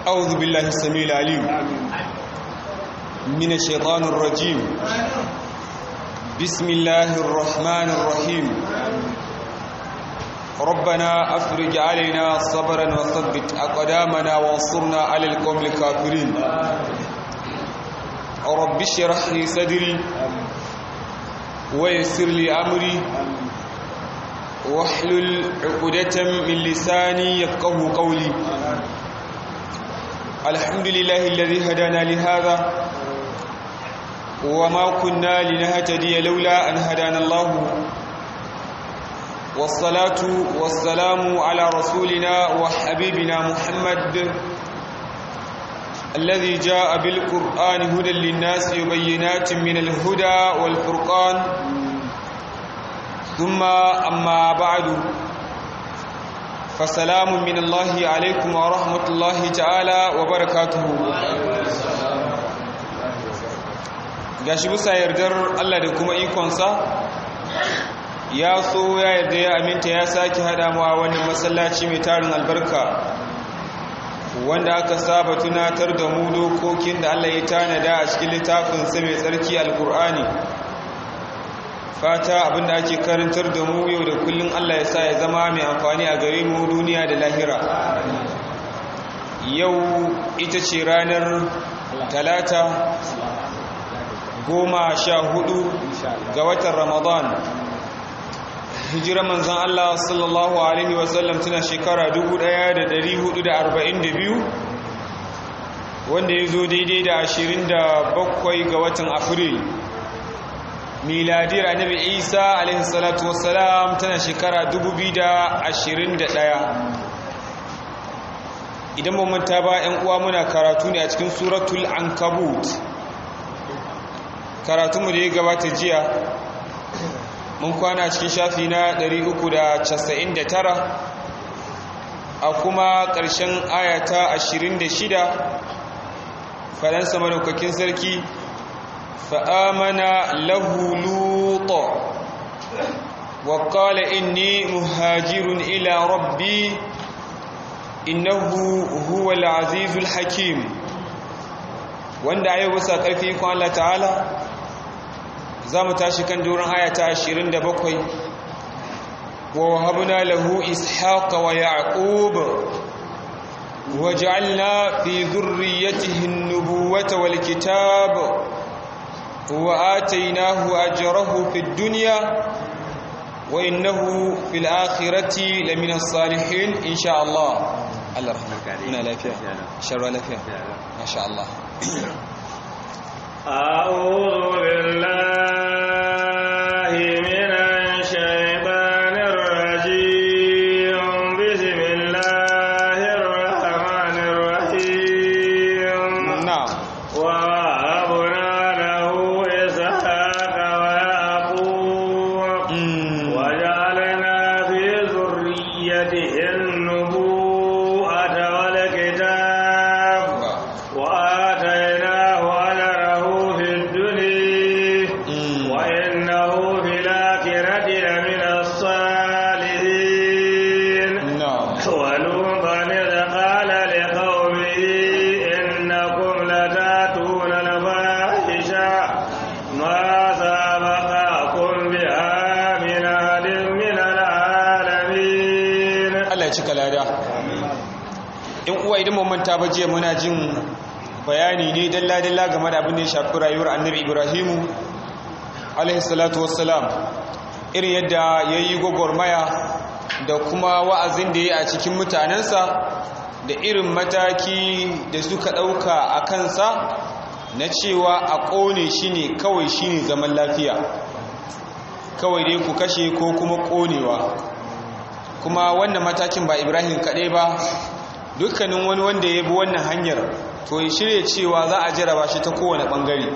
أعوذ بالله السميع العليم من الشيطان الرجيم بسم الله الرحمن الرحيم ربنا أفرج علينا صبرا وثبت أقدامنا وانصرنا على القوم الكافرين رب اشرح لي صدري ويسر لي أمري واحلل عقدة من لساني يفقه قولي الحمد لله الذي هدانا لهذا وما كنا لنهتدي لولا أن هدانا الله والصلاة والسلام على رسولنا وحبيبنا محمد الذي جاء بالقرآن هدى للناس وبينات من الهدى والفرقان ثم أما بعد فسلام من الله عليكم ورحمة الله تعالى وبركاته gashi bisa yardar Allah da kuma ikonsa ya so ya yarda ya aminta ya sake hada mu a wannan masallaci mai tarin albarka wanda aka saba tunatar da mu dokokin da Allah ya tanada a cikin littafin sa mai tsarki alkur'ani fata abinda ake karantar da mu yau da kullun Allah ya sa ya zama mai amfani a gare mu duniya da lahira yau ita ce ranar talata goma sha hudu ga watan ramadan hijira manzan Allah sallallahu Alaihi wasallam tana shekara 1442 wanda ya zo daidai da 27 ga watan afril miladiyar annabi isa alaihi salatu wassalam tana shekara 2021 idan mun manta ba 'yan uwa muna karatu ne a cikin suratul ankabut karatunmu da ya gabata jiya mun kwana cikin shafi na 399 a kuma ƙarshen ayata 26 faransa manaukakin sarki fa'amana lahu luto wa ƙala inni muhajirun ila rabbi innahu huwa al'azizul hakim wanda a yau bisa ƙarfi ikon Allah ta'ala za mu tashi kan doron ayata 27 wa wahabna lahu ishaqa wa yaqub wa ja'alna fi dhurriyyatihi an-nubuwata wal kitab wa atainahu ajrahu fid dunya wa innahu fil akhirati lamina salihin insha Allah Allah rahmaka ina lafiya sharwa lafiya masha Allah أعوذ بالله من الشيطان الرجيم بسم الله الرحمن الرحيم نعم ووهبنا له إسحاق ويعقوب وجعلنا في ذريته النبوءة والكتاب وآتيناه أجره في الدنيا وإنه في الآخرة لمن الصالحين نعم ولوطا إذ قال لقومه إنكم لتأتون الفاحشة ما سبقكم بها من أحد من العالمين Allah ya cika lada in uwa idan mun manta ba jiya muna jin bayani ne dalla dalla game da abin da ya shafi rayuwar annabi Ibrahimu alaihi salatu wassalam irin yadda yayi gwagwarmaya da kuma wa'azin da yayi a cikin mutanensa da irin mataki da suka ɗauka a kansa na cewa a ƙone shi ne kawai shi ne zaman lafiya kawai dai ku kashe ko kuma ƙonewa kuma wannan matakin ba ibrahim kaɗai ba dukkanin wani wanda ya bi wannan hanyar to ya shirya cewa za a jaraba shi ta kowane ɓangare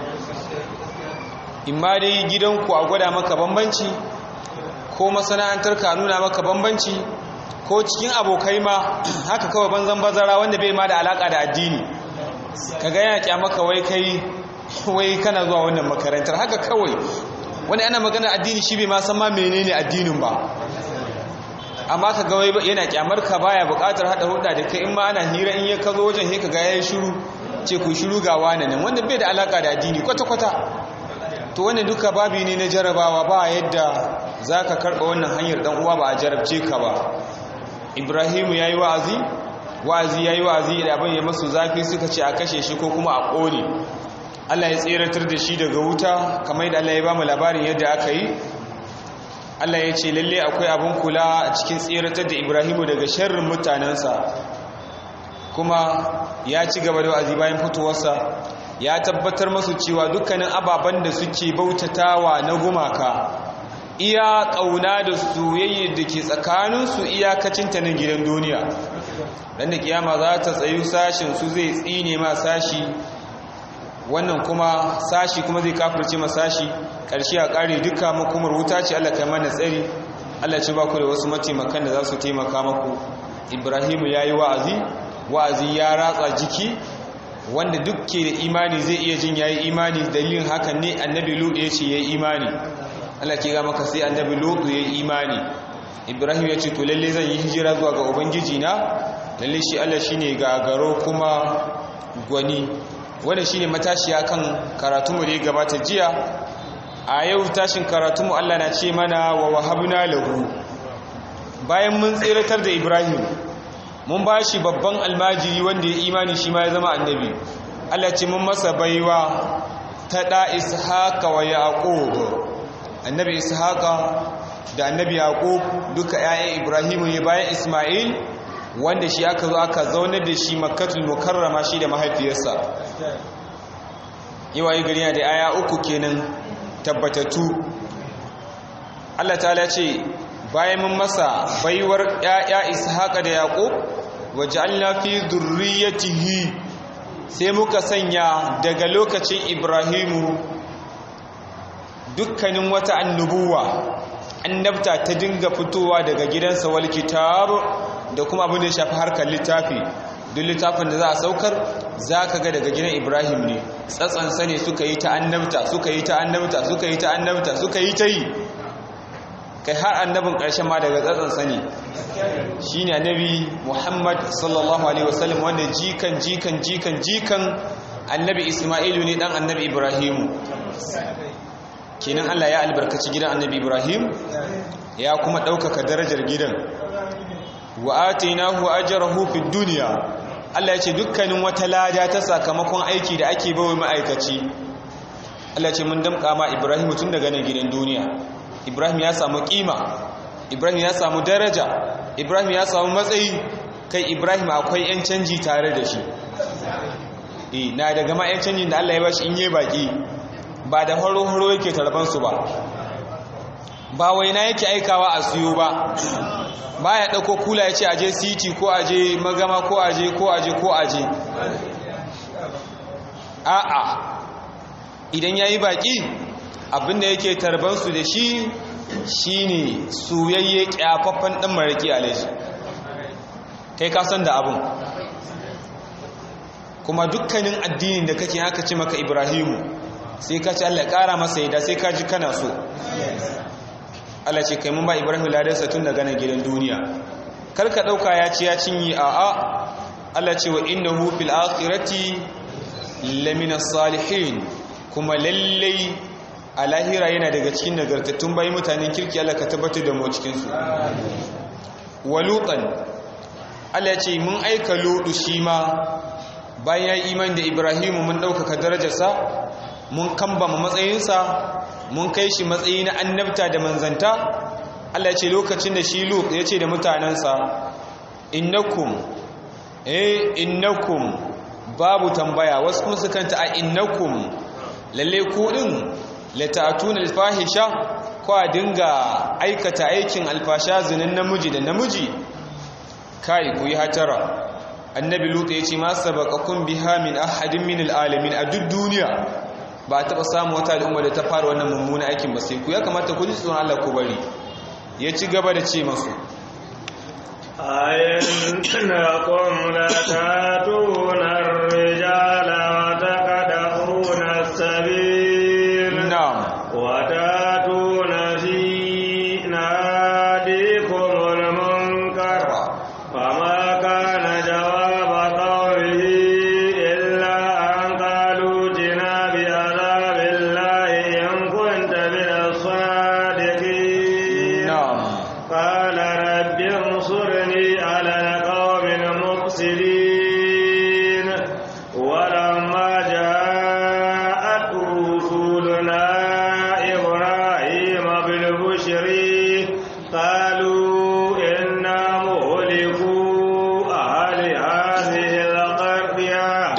imma dai gidanku a gwada maka bambanci ko masana'antar ka nuna maka bambanci ko cikin abokai ma haka kawai banzan bazara wanda bai ma da alaka da addini kaga yana kyamaka wai kai wai kana zuwa wannan makarantar haka kawai wani ana magana addini shi bai ma san ma menene addinin ba amma ka ga wai yana kyamar ka baya buƙatar hada hulɗa da kai in ma ana hira in ya ka zo wajen he ka ga yayin shiru ce ku shiru ga wani nan wanda bai da alaka da addini kwata kwata to wannan duka babi ne na jarabawa ba yadda zaka karba wannan hanyar dan uwa ba a jarabce ka ba Ibrahimu yayi wa'azi wa'azi yayi wa'azi da abin ya masu zafi suka ce a kashe shi ko kuma a kone Allah ya tseratar da shi daga wuta kamar yadda Allah ya ba mu labarin yadda aka yi Allah ya ce lalle akwai abin kula a cikin tseratar da Ibrahimu daga sharrin mutanensa kuma ya ci gaba da wa'azi bayan fitowarsa ya tabbatar masu cewa dukkanin ababen da suke bautatawa na gumaka iya ƙauna da soyayya da ke tsakaninsu iyakacinta na gidan duniya dan da kiyama za ta tsayu sashin su zai tsine ma sashi wannan kuma sashi kuma zai kafirce ma sashi ƙarshe a ƙare duka makomar wuta ce Allah kai mana tsari Allah ce ba ku da wasu mataimakan da za su taimaka maku Ibrahimu ya yi wa'azi wa'azi ya ratsa jiki wanda duk ke da imani zai iya jin ya yi imani dalilin hakan ne annabi lutu ya ce ya yi imani Allah ke ga maka sai annabi lutu ya yi imani Ibrahim ya ce to lalle zan yi hijira zuwa ga ubangiji na lalle shi Allah shine gagaro kuma gwani wanda shine matashiya kan karatunmu da ya gabata jiya a yau tashin karatunmu Allah na ce mana wa wahabna lahu bayan mun tsiratar da Ibrahim mun ba shi babban almajiri wanda ya imani shi ma ya zama annabi Allah ce mun masa baiwa ta da ishaqa wa yaqub annabi ishaqa da annabi yaqub duka ƴaƴan Ibrahim ne bayan Isma'il wanda shi aka zo aka zaunar da shi makkatul mukarrama shi da mahaifiyarsa yawayi gari yana da aya uku kenan tabbatattu Allah ta'ala ce bayan mun masa baiwar ƴaƴa Ishaqa da Yaqub waj'alna fi dhurriyyatihi sai muka sanya daga lokacin Ibrahimu dukkanin wata annubuwa annabta ta dinga fitowa daga gidansa wal kitab da kuma abin da ya shafi harkar littafi duk littafin da za a saukar za ka ga daga gidan ibrahim ne tsatsansa ne suka yi ta annabta suka yi ta annabta suka yi ta annabta suka yi ta yi kai har annabin ƙarshen ma daga tsatsansa ne shi ne annabi muhammad sallallahu alaihi wasallam wanda jikan jikan jikan jikan annabi ismailu ne dan annabi ibrahimu kenan allah ya albarkaci gidan annabi ibrahim ya kuma ɗaukaka darajar gidan wa atainahu ajrahu fid dunya Allah ya ce dukkanin wata lada ta sakamakon aiki da ake bawa ma'aikaci Allah ya ce mun damƙa ma Ibrahim tun daga nan gidan duniya Ibrahim ya samu kima Ibrahim ya samu daraja Ibrahim ya samu matsayi kai Ibrahim akwai yan canji tare da shi eh na daga ma yan canjin da Allah ya bashi in yi baki ba da horo horo yake tarban su ba ba waina yake aikawa a siyo ba ba ya ɗauko kula ya ce aje city ko aje magama ko aje ko aje ko aje a'a idan ya yi baƙi abinda yake tarbansu da shi shine soyayye ƙyafaffen ɗan maraƙi alaji kai kasan da abin kuma dukkanin addinin da kake haka ce maka ibrahimu sai ka ci allah ƙara masa yada sai ka ji kana so Allah ce kai mun ba Ibrahim ladarsa tun daga nan gidan duniya karka dauka ya ci ya cinyi a a Allah ce wa innahu fil akhirati lamina salihin kuma lallai a lahira yana daga cikin nagartattun bayi mutanen kirki Allah ka tabbatar da mu cikin su walutan Allah ce mun aika ludu shi ma bayan iman da Ibrahim mun dauka darajarsa mun kambama matsayinsa mun kai shi matsayi na annabta da manzanta Allah ce lokacin da shi Lut ya ce da mutanensa innakum eh innakum babu tambaya wasu kuma sukan ta a innakum lalle ku din lata'tuna alfahisha ko a dinga aikata aikin alfasha zinin namiji da namiji kai ku yi hatara annabi Lut ya ce ma sabaqakum biha min ahadin min alalamin a duk duniya ba a taɓa samun wata al'umma da ta fara wannan mummuna aikin ba sai ku ya kamata ku ji tsoron Allah ku bari ya ci gaba da ce masu أئنكم لتاتون الرجال وتقدحون السبيل na'am وتاتون في ناديكم المنكر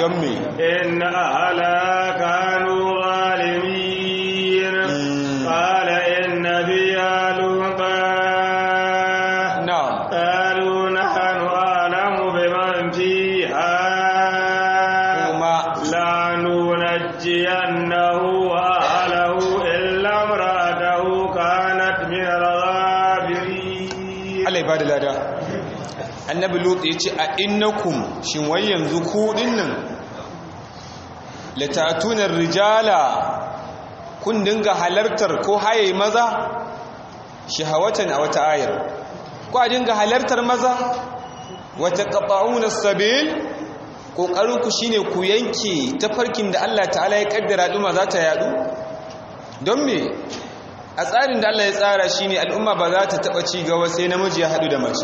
don me إن أهلها كانوا ظالمين قال إن فيها لوطا na'am قالوا نحن أعلم بمن فيها kuma لننجينه وأهله إلا امرأته كانت من الغابرين Allah ya bada lada annabi lut ya ce a innakum shin wai yanzu ku dinnan latatuna rijala kun dinga halartar ko haye maza shahawatan a wata ayar ko a dinga halartar maza wata qata'una sabil kokarin ku shine ku yanke tafarkin da Allah ta'ala ya kaddara duma za ta yadu don me a tsarin da Allah ya tsara shine al'umma ba za ta taba ci gaba sai namiji ya hadu da mace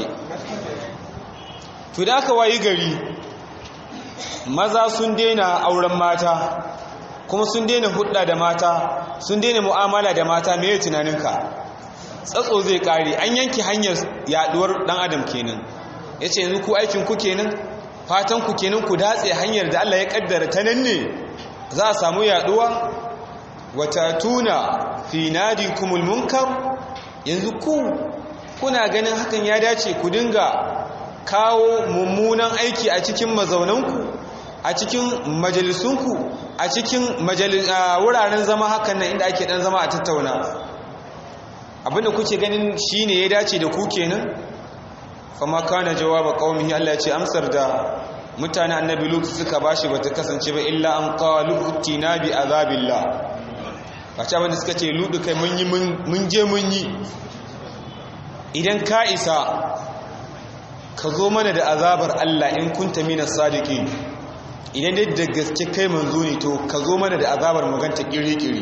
to da aka wayi gari maza sun daina auren mata kuma sun daina hudda da mata sun daina mu'amala da mata me tunaninka tsatso zai kare an yanki hanyar yaduwar dan adam kenan yace yanzu ku aikin ku kenan fatan ku kenan ku datse hanyar da Allah ya kaddara ta nan ne za a samu yaduwa watatuna fi nadikumul munkar yanzu ku kuna ganin hakan ya dace ku dinga kawo mummunan aiki a cikin mazaunanku a cikin majalisunku a cikin wuraren zama hakan nan inda ake dan zama a tattauna abinda kuke ganin shine ya dace da ku kenan fama kana jawaba qaumihi Allah ya ce amsar da mutane annabi Lut suka bashi bata kasance ba illa an qalu utina bi azabillah bace abinda suka ce Lut kai mun yi mun je mun yi idan ka isa ka zo mana da azabar Allah in kunta minas sadiqin idan dai da gaske kai manzo ne to ka zo mana da azabar maganta kiri-kiri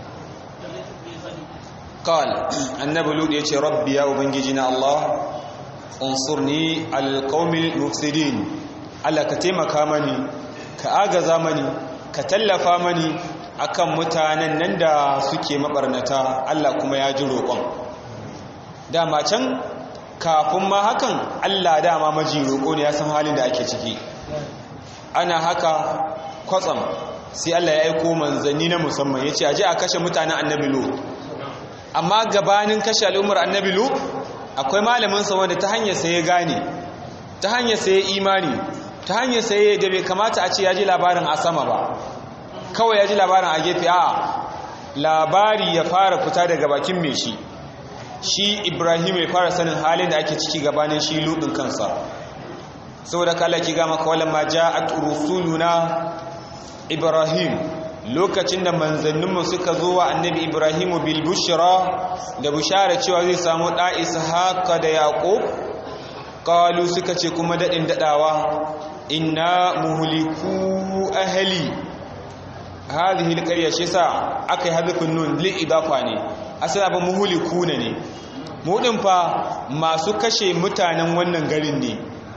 qal annabi lut yace rabbi ya ubangiji na Allah unsurni alqaumil mufsidin Allah ka taimaka mani ka agaza mani ka tallafa mani akan mutanen nan da suke mabarnata Allah kuma ya ji roƙon dama can kafin ma hakan Allah dama maji roƙo ne ya san halin da ake ciki ana haka kwatsam sai Allah ya aiko manzanni na musamman ya ce aje a kashe mutanen annabi lo amma gabanin kashe al'ummar annabi lo akwai malaminsa wanda ta hanyar sai ya gane ta hanyar sai ya imani ta hanyar sai ya da bai kamata a ce ya ji labarin a sama ba kawai ya ji labarin a gefe a labari ya fara fita daga bakin mai shi shi ibrahim ya fara sanin halin da ake ciki gabanin shi ludin kansa saboda kala ki gama kawalan ma ja'at rusuluna ibrahim lokacin da manzanninmu suka zo wa annabi ibrahimu bil bushra da bushara cewa zai samu da ishaqa da yaqub qalu suka ce kuma dadin dadawa inna muhliku ahli hadhihi alqarya shi sa akai hadfun nun li idafa ne asali abin muhulikuna ne mudin fa masu kashe mutanen wannan garin ne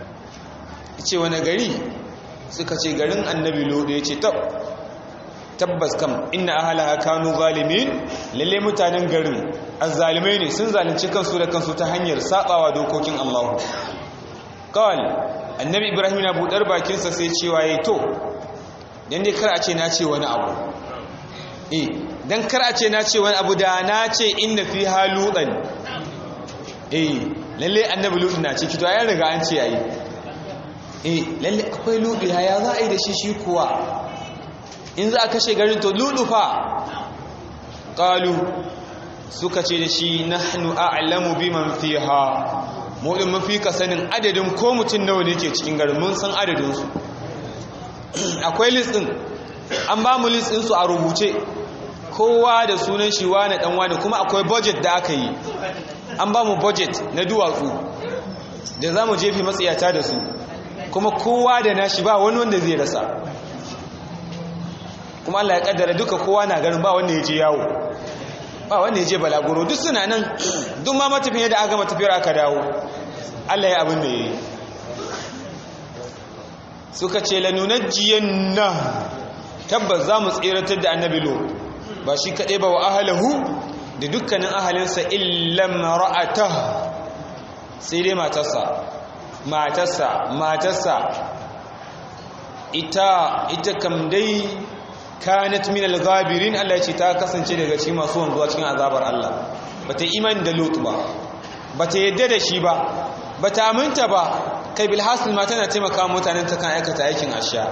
ce wani gari suka ce garin annabi lodo ya ce tabbas kam inna ahalaha kanu zalimin lalle mutanen garin azzalimai ne sun zalunci kansu da kansu ta hanyar sabawa dokokin Allah kawal annabi ibrahim na budar bakinsa sai cewa yayi to dan dai kar a ce na ce wani abu eh dan kar a ce na ce wani abu da na ce inna fi haludan eh lalle annabi lutu na ciki to ya riga an ce yayi eh lalle akwai lutu ya za a yi da shi shi kuwa in za a kashe garin to lutu fa qalu suka ce da shi nahnu a'lamu biman fiha mu din mafi ka sanin adadin ko mutum nawa ne ke cikin garin mun san adadin su akwai list din an ba mu list din su a rubuce kowa da sunan shi wane dan wane kuma akwai budget da aka yi an ba mu budget na duwatsu da za mu jefi matsayata da su kuma kowa da nashi ba wani wanda zai rasa kuma Allah ya kaddara duka kowa na garin ba wanda ya je yawo ba wanda ya je balaguro duk suna nan duk ma matafiya da aka matafiyar aka dawo Allah ya abin da ya yi suka ce lanunajjiyan na tabbas za mu tseratar da annabi lo ba shi kaɗai ba wa ahalahu da dukkanin ahalinsa illam ra'ata sai dai matarsa matarsa matarsa ita ita kam dai kanat min al-ghabirin Allah ya ce ta kasance daga cikin masu wanzuwa cikin azabar Allah bata imani da Lut ba bata yadda da shi ba bata aminta ba kai bilhasil ma tana taimaka mutanen ta kan aikata aikin asha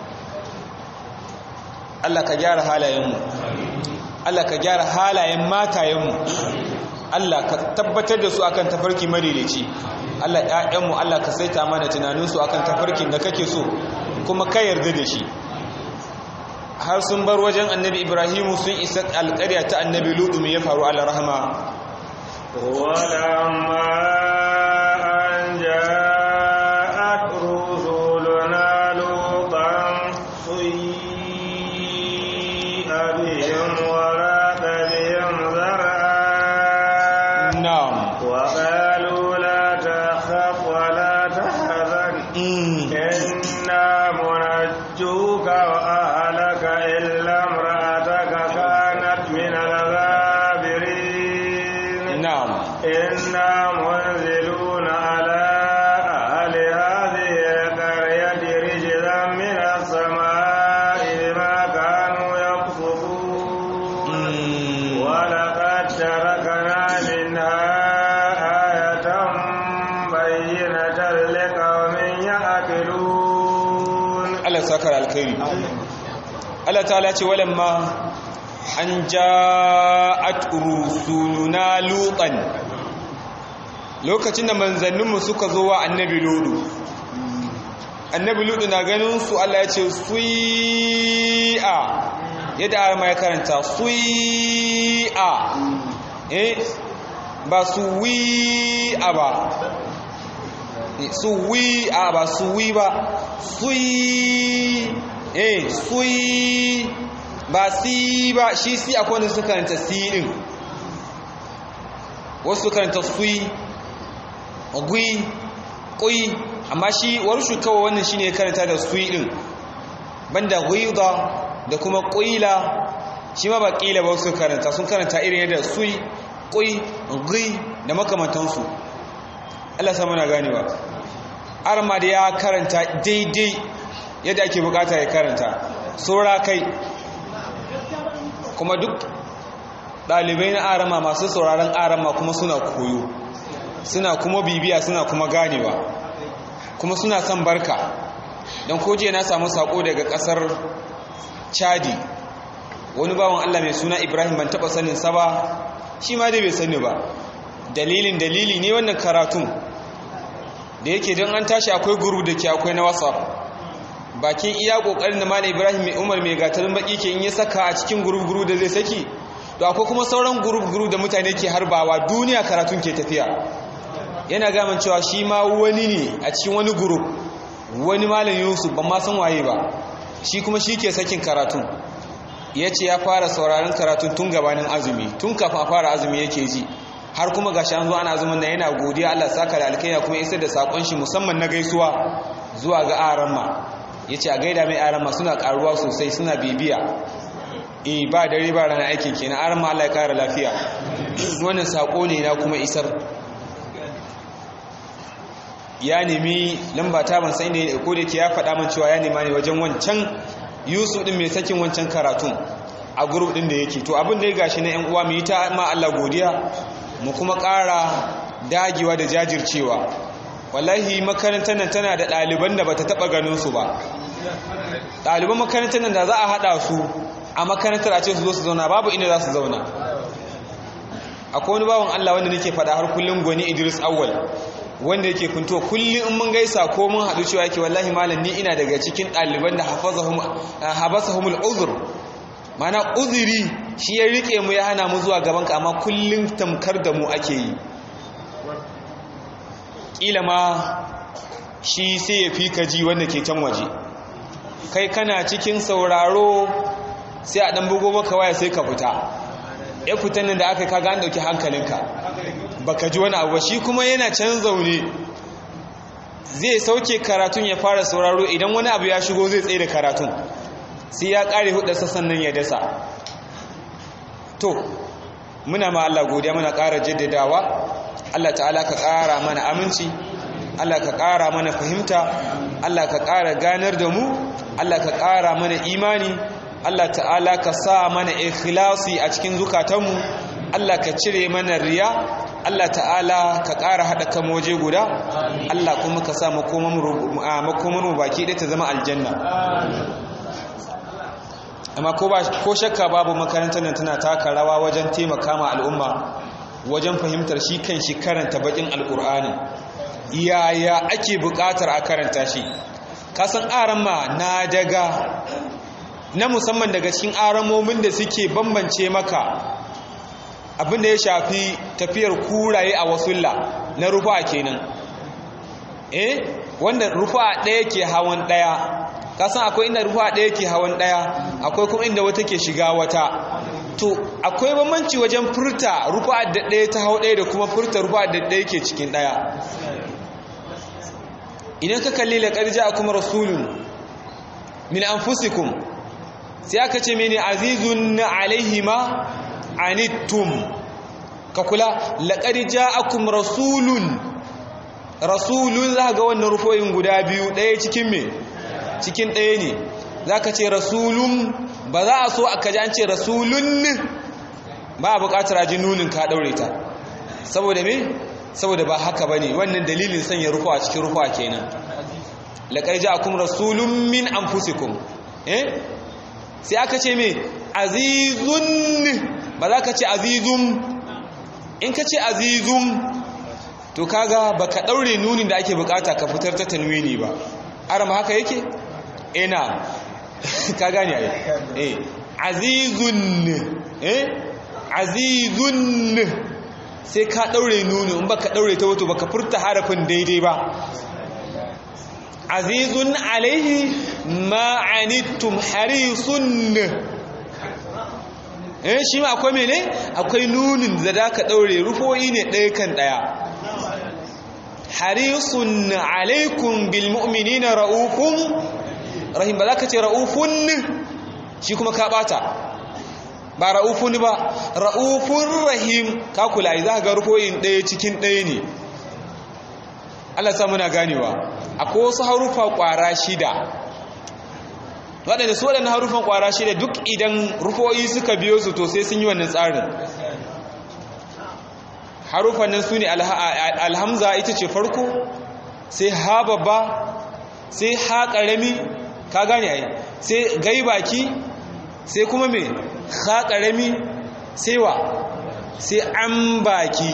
Allah ka gyara halayenmu Allah ka gyara halayen matayenmu Allah ka tabbatar da su akan tafarki madaidaici Allah ƴaƴanmu Allah ka saita mana tunaninsu akan tafarkin da kake so kuma ka yarda da shi har sun bar wajen annabi Ibrahimu sun isa alƙarya ta annabi Lutu me ya faru ala rahama ولما أن جاءت رسلنا لوطا سيء بهم وراق بهم ذرعا na'am وقالوا لا تخف ولا تحزن mm. إنا منجوك وأهلك إلا امرأتك كانت من الغابرين na'am إنا منزلون على أهل هذه القرية رجزا من السماء بما كانوا يقصفون mm. ولقد تركنا منها آية بينة لقوم يعقلون Allah sakar alkhairi Allah ta'ala ce walamma an ja'at rusuluna lutan lokacin da manzanninmu suka zo wa annabi ludu annabi ludu na ganin su Allah ya ce sui'a yadda arma ya karanta sui'a eh ba suwi'a ba suwi a ba suwi ba sui eh sui ba si ba shi si akwai wanda suka karanta si din wasu suka karanta sui gui kui amma shi warshu kawai wannan shine ya karanta da sui din banda ghuida da kuma quila shi ma ba qila ba su karanta sun karanta irin yadda sui kui gui da makamantansu Allah sa muna ganewa arma da ya karanta daidai yadda ake bukata ya karanta saura kai kuma duk ɗalibai na arama masu sauraron arama kuma suna koyo suna kuma bibiya suna kuma ganewa kuma suna son barka don koje na samu sako daga ƙasar chadi wani bawan allah mai suna ibrahim ban taɓa sanin sa ba shi ma dai bai sani ba dalilin dalili ne wannan karatun da yake don an tashi akwai guru da ke akwai na whatsapp bakin iya kokarin da malam ibrahim mai umar mai gatarin baki ke in ya saka a cikin guru-guru da zai saki to akwai kuma sauran guru-guru da mutane ke harbawa duniya karatun ke tafiya yana gaman cewa shi ma wani ne a cikin wani guru wani malam yusuf ban ma san waye ba shi kuma shi ke sakin karatun ya ce ya fara sauraron karatun tun gabanin azumi tun kafin a fara azumi yake ji har kuma gashi an zo ana azumin da yana godiya Allah saka da alkaiya kuma isar da sakon shi musamman na gaisuwa zuwa ga aramma yace a gaida mai aramma suna karuwa sosai suna bibiya eh ba dare ba rana aikin kenan aramma Allah ya kara lafiya wannan sako ne na kuma isar ya nemi lamba ta ban sai ne ko da ke ya faɗa min cewa ya nema ne wajen wancan Yusuf din mai sakin wancan karatun a group din da yake to abin da ya gashi na ƴan uwa mu yi ta ma Allah godiya mu kuma ƙara dagewa da jajircewa wallahi makarantar nan tana da ɗaliban da bata taɓa ganin su ba ɗaliban makarantar nan da za a haɗa su a makarantar a ce su zo su zauna babu inda za su zauna akwai wani bawan Allah wanda nake faɗa har kullum gwani Idris Awwal wanda yake kunto kullum in mun gaisa ko mun haɗu cewa yake wallahi malam ni ina daga cikin ɗaliban da hafazahum habasahumul uzur mana uzuri shi ya rike mu ya hana mu zuwa gaban ka amma kullum tamkar da mu ake yi kila ma shi sai ya fi ka ji wanda ke can waje kai kana cikin sauraro sai a ɗan bugo maka waya sai ka fita ya fitan nan da aka kaga an ɗauki hankalinka baka ji wani abu ba shi kuma yana can zaune zai sauke karatun ya fara sauraro idan wani abu ya shigo zai tsaye da karatun sai ya ƙare hudarsa sannan ya dasa to muna ma Allah godiya muna ƙara jaddadawa Allah ta'ala ka ƙara mana aminci Allah ka ƙara mana fahimta Allah ka ƙara ganar da mu Allah ka ƙara mana imani Allah ta'ala ka sa mana ikhlasi a cikin zukatanmu Allah ka cire mana riya Allah ta'ala ka ƙara haɗa kan waje guda Allah kuma ka sa makomanmu baki ɗaya ta zama aljanna amma ko shakka babu makarantar nan tana taka rawa wajen taimaka ma al'umma wajen fahimtar shi kan shi karanta bakin alkur'ani yaya ake buƙatar a karanta shi kasan aran ma na daga na musamman daga cikin aramomin da suke bambance maka abin da ya shafi tafiyar kuraye a wasulla na rufa kenan eh wanda rufa ɗaya ke hawan ɗaya kasan akwai inda rufa ɗaya ke hawan ɗaya akwai kuma inda wata ke shiga wata to akwai bambanci wajen furta rufa da ɗaya ta hau ɗaya da kuma furta rufa da ɗaya ke cikin ɗaya idan ka kalli la ƙarja a kuma rasulun min anfusikum sai aka ce mene azizun alaihi ma anittum ka kula laƙar ja'akum rasulun rasulun za ga wannan rufoyin guda biyu ɗaya cikin me cikin ɗaya ne za ka ce rasulun ba za a so aka ji an ce rasulun ba a buƙatar ajin nunin ka ɗaure ta saboda me saboda ba haka ba ne wannan dalilin sanya rufu a cikin rufu a kenan laƙar ja'akum rasulun min anfusikum eh sai aka ce me azizun ba za ka ce azizun in ka ce azizun to kaga ba ka ɗaure nunin da ake bukata ka fitar ta tanwini ba arama haka yake ina ka gani a yi azizun eh azizun sai ka ɗaure nunin in ba ka ɗaure ta wato ba ka furta harafin daidai ba azizun alaihi ma'anittum harisun eh shi ma akwai mene akwai nunin da da ka daure rufoyi ne ɗaya kan ɗaya harisun alaikum bil mu'minina ra'ufun rahim ba za ka ce ra'ufun shi kuma ka bata ba ra'ufun ba ra'ufun rahim ka kula za ga rufoyin ɗaya cikin ɗaya ne Allah sa muna ganewa akwai wasu harufa ƙwara shida waɗanda su waɗanda harufan ƙwara shida duk idan rufoyi suka biyo su to sai sun yi wannan tsarin harufan nan su ne alhamza ita ce farko sai ha babba sai ha ƙarami ka gane ai sai gai baki sai kuma mai ha ƙarami sai wa sai an baki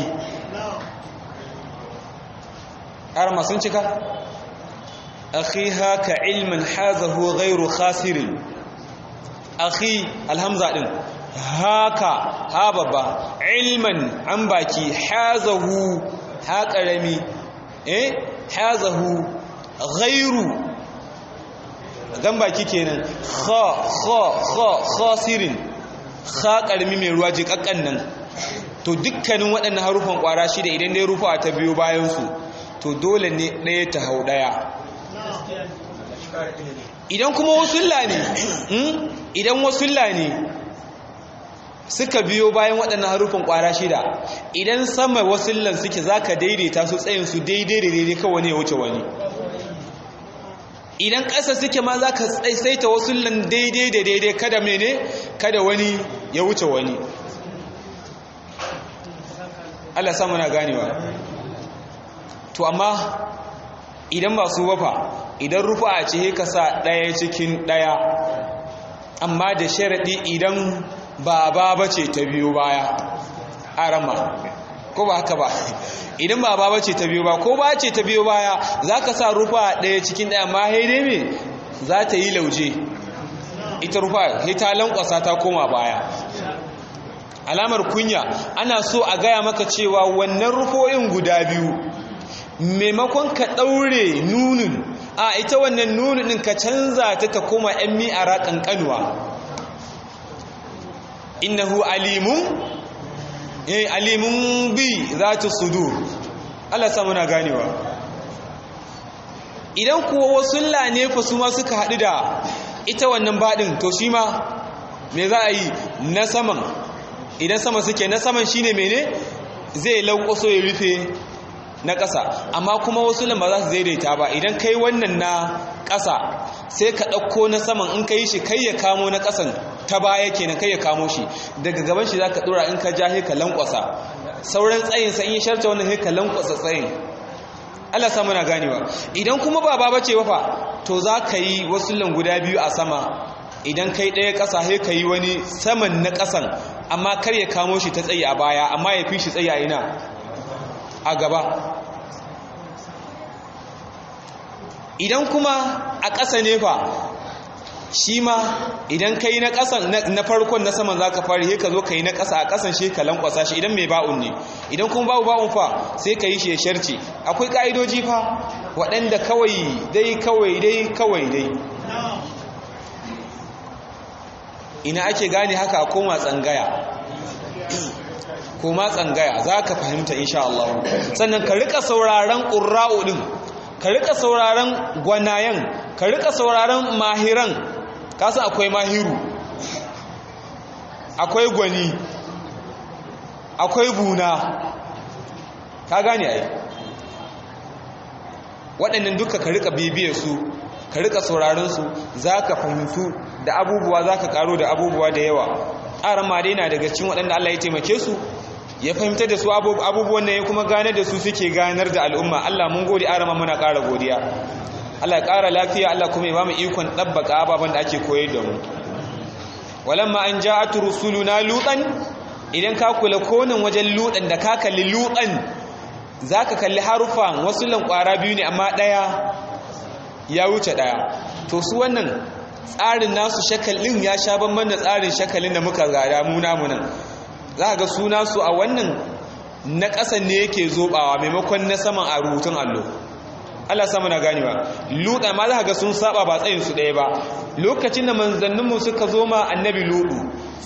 har sun cika akhi haka ilmin hazahu ghairu khasirin akhi alhamza din haka ha babba ilman an baki hazahu ha karami eh hazahu ghairu dan baki kenan kha kha kha khasirin kha karami mai ruwa jikakkan nan to dukkanin waɗannan harufan ƙwara shida idan dai rufa ta biyo bayan su to dole ne ɗaya ta hau ɗaya idan kuma wasulla ne idan wasulla ne suka biyo bayan waɗannan harufin ƙwara shida idan sama wasullan suke za ka daidaita su tsayinsu daidai da daidai kawai ne ya wuce wani idan ƙasa suke ma za ka saita wasullan daidai da daidai kada mene kada wani ya wuce wani Allah samu na ganewa to amma idan ba su wafa idan rufa a ce ka sa ɗaya cikin ɗaya amma da sharaɗi idan ba ba ba ce ta biyo baya a rama ko ba haka ba idan ba ba ba ce ta biyo ba ko ba ce ta biyo baya za ka sa rufa ɗaya cikin ɗaya amma haidai me za ta yi lauje ita rufa ta lankwasa ta koma baya alamar kunya ana so a gaya maka cewa wannan rufo'in guda biyu maimakon ka ɗaure nunin a ita wannan nunin ɗin ka canza ta ta koma ‘yan mi'ara ƙanƙanuwa innahu alimun eh alimun bi za ta sudur Allah samu na ganewa idan kuwa wasu ne fa su ma suka haɗu da ita wannan baɗin to shi ma me za a yi na saman idan sama suke na saman shine mene zai lankwaso ya rufe na ƙasa amma kuma wasu ba za su daidaita ba idan kai wannan na ƙasa sai ka ɗauko na saman in ka yi shi kai ya kamo na ƙasan ta baya kenan kai ya kamo shi daga gaban shi za ka ɗora in ka ja sai ka lankwasa sauran tsayinsa in yi sharta wannan sai ka lankwasa tsayin Allah sa muna ganewa idan kuma ba ba bace ba fa to za ka yi wasu guda biyu a sama idan kai ɗaya ƙasa sai ka yi wani saman na ƙasan amma kar ya kamo shi ta tsaye a baya amma ya fi shi tsaye a ina a gaba idan kuma a ƙasa ne fa shi ma idan ka yi na ƙasan na farkon na saman za ka fari sai ka zo ka yi na ƙasa a ƙasan shi ka lankwasa shi idan mai ba'un ne idan kuma babu ba'un fa sai ka yi shi ya sharce akwai ƙa'idoji fa waɗanda kawai dai kawai dai kawai dai ina ake gane haka a koma tsangaya koma tsangaya za ka fahimta insha Allah sannan ka rika sauraron ƙurra'u ɗin ka rika sauraron gwanayen ka rika sauraron mahiran kasa akwai mahiru akwai gwani akwai buna ka gane ai waɗannan duka ka rika bibiyar su ka rika sauraron su za ka fahimtu da abubuwa za ka karo da abubuwa da yawa ƙaran ma dai na daga cikin waɗanda Allah ya taimake su ya fahimtar da su abubuwan nan ya kuma ganar da su suke ganar da al'umma Allah mun gode arama muna ƙara godiya Allah ya ƙara lafiya Allah kuma ya ba mu ikon ɗabbaka ababen da ake koyar da mu walamma an ja'at rusuluna lutan idan ka kula konin wajen lutan da ka kalli lutan zaka kalli harufan wasu lankwara biyu ne amma ɗaya ya wuce ɗaya to su wannan tsarin nasu shakalin ya sha banban da tsarin shakalin da muka gada mu namu nan za ga suna su a wannan na ƙasan ne yake zobawa maimakon na saman a rubutun allo Allah sama na ganewa luɗa ma za ga sun saba ba tsayin su ɗaya ba lokacin da manzanninmu suka zo ma annabi luɗu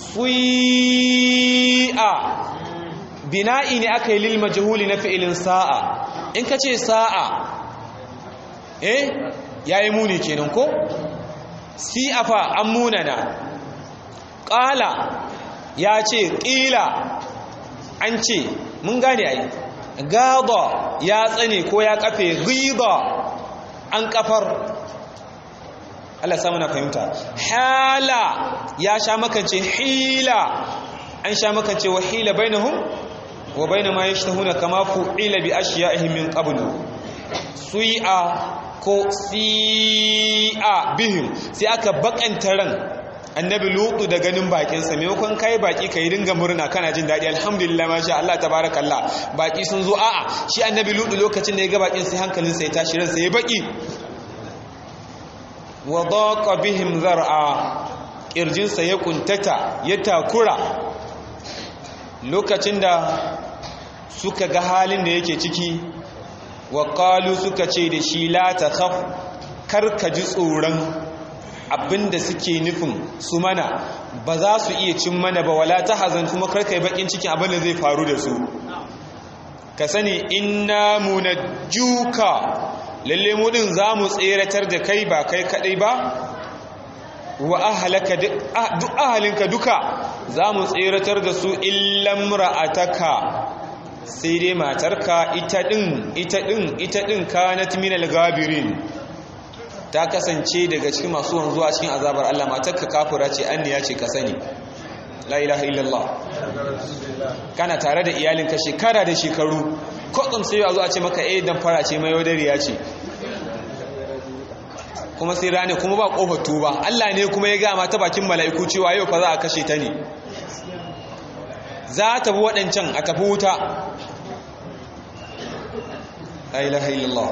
sui'a bina'i ne aka yi lil majhuli na fi'ilin sa'a in ka ce sa'a eh yayi muni kenan ko si'afa an munana ƙala ya ce ƙila an ce mun gane ai gaba ya tsane ko ya kafe riba an kafar Allah samu na fahimta hala ya sha makance hila an sha makance wa hila bainahum wa baina ma yashtahuna kama fu'ila bi ashiya'ihim min qablu sui'a ko si'a bihim sai aka bakanta ran annabi lutu da ganin bakinsa maimakon kai baki ka yi dinga murna kana jin daɗi alhamdulillah masha Allah tabarakallah baki sun zo a'a shi annabi lutu lokacin da ya ga bakin sai hankalinsa ya tashi ransa ya baki wa daqa bihim zar'a kirjinsa ya kuntata ya takura lokacin da suka ga halin da yake ciki wa qalu suka ce da shi la takhaf kar ka ji tsoron abinda suke nufin su mana ba za su iya cin mana ba wala ta hazan kuma karka yi bakin cikin abin da zai faru da su ka sani inna munajjuka lalle mu din za mu tseratar da kai ba kai kadai ba wa ahlaka duk ahalinka duka za mu tseratar da su illam ra'ataka sai dai matarka ita din ita din ita din kanat minal gabirin ta kasance daga cikin masu wanzuwa cikin azabar Allah matarka kafira ce anniya ce ka sani la ilaha illallah kana tare da iyalinka shekara da shekaru kwatsam sai a zo a ce maka eh dan fara ce mai yaudariya ce kuma sai rane kuma ba kofar tuba Allah ne kuma ya gama ta bakin mala'iku cewa yau fa za a kashe ta ne za ta bi waɗancan a tafi wuta la ilaha illallah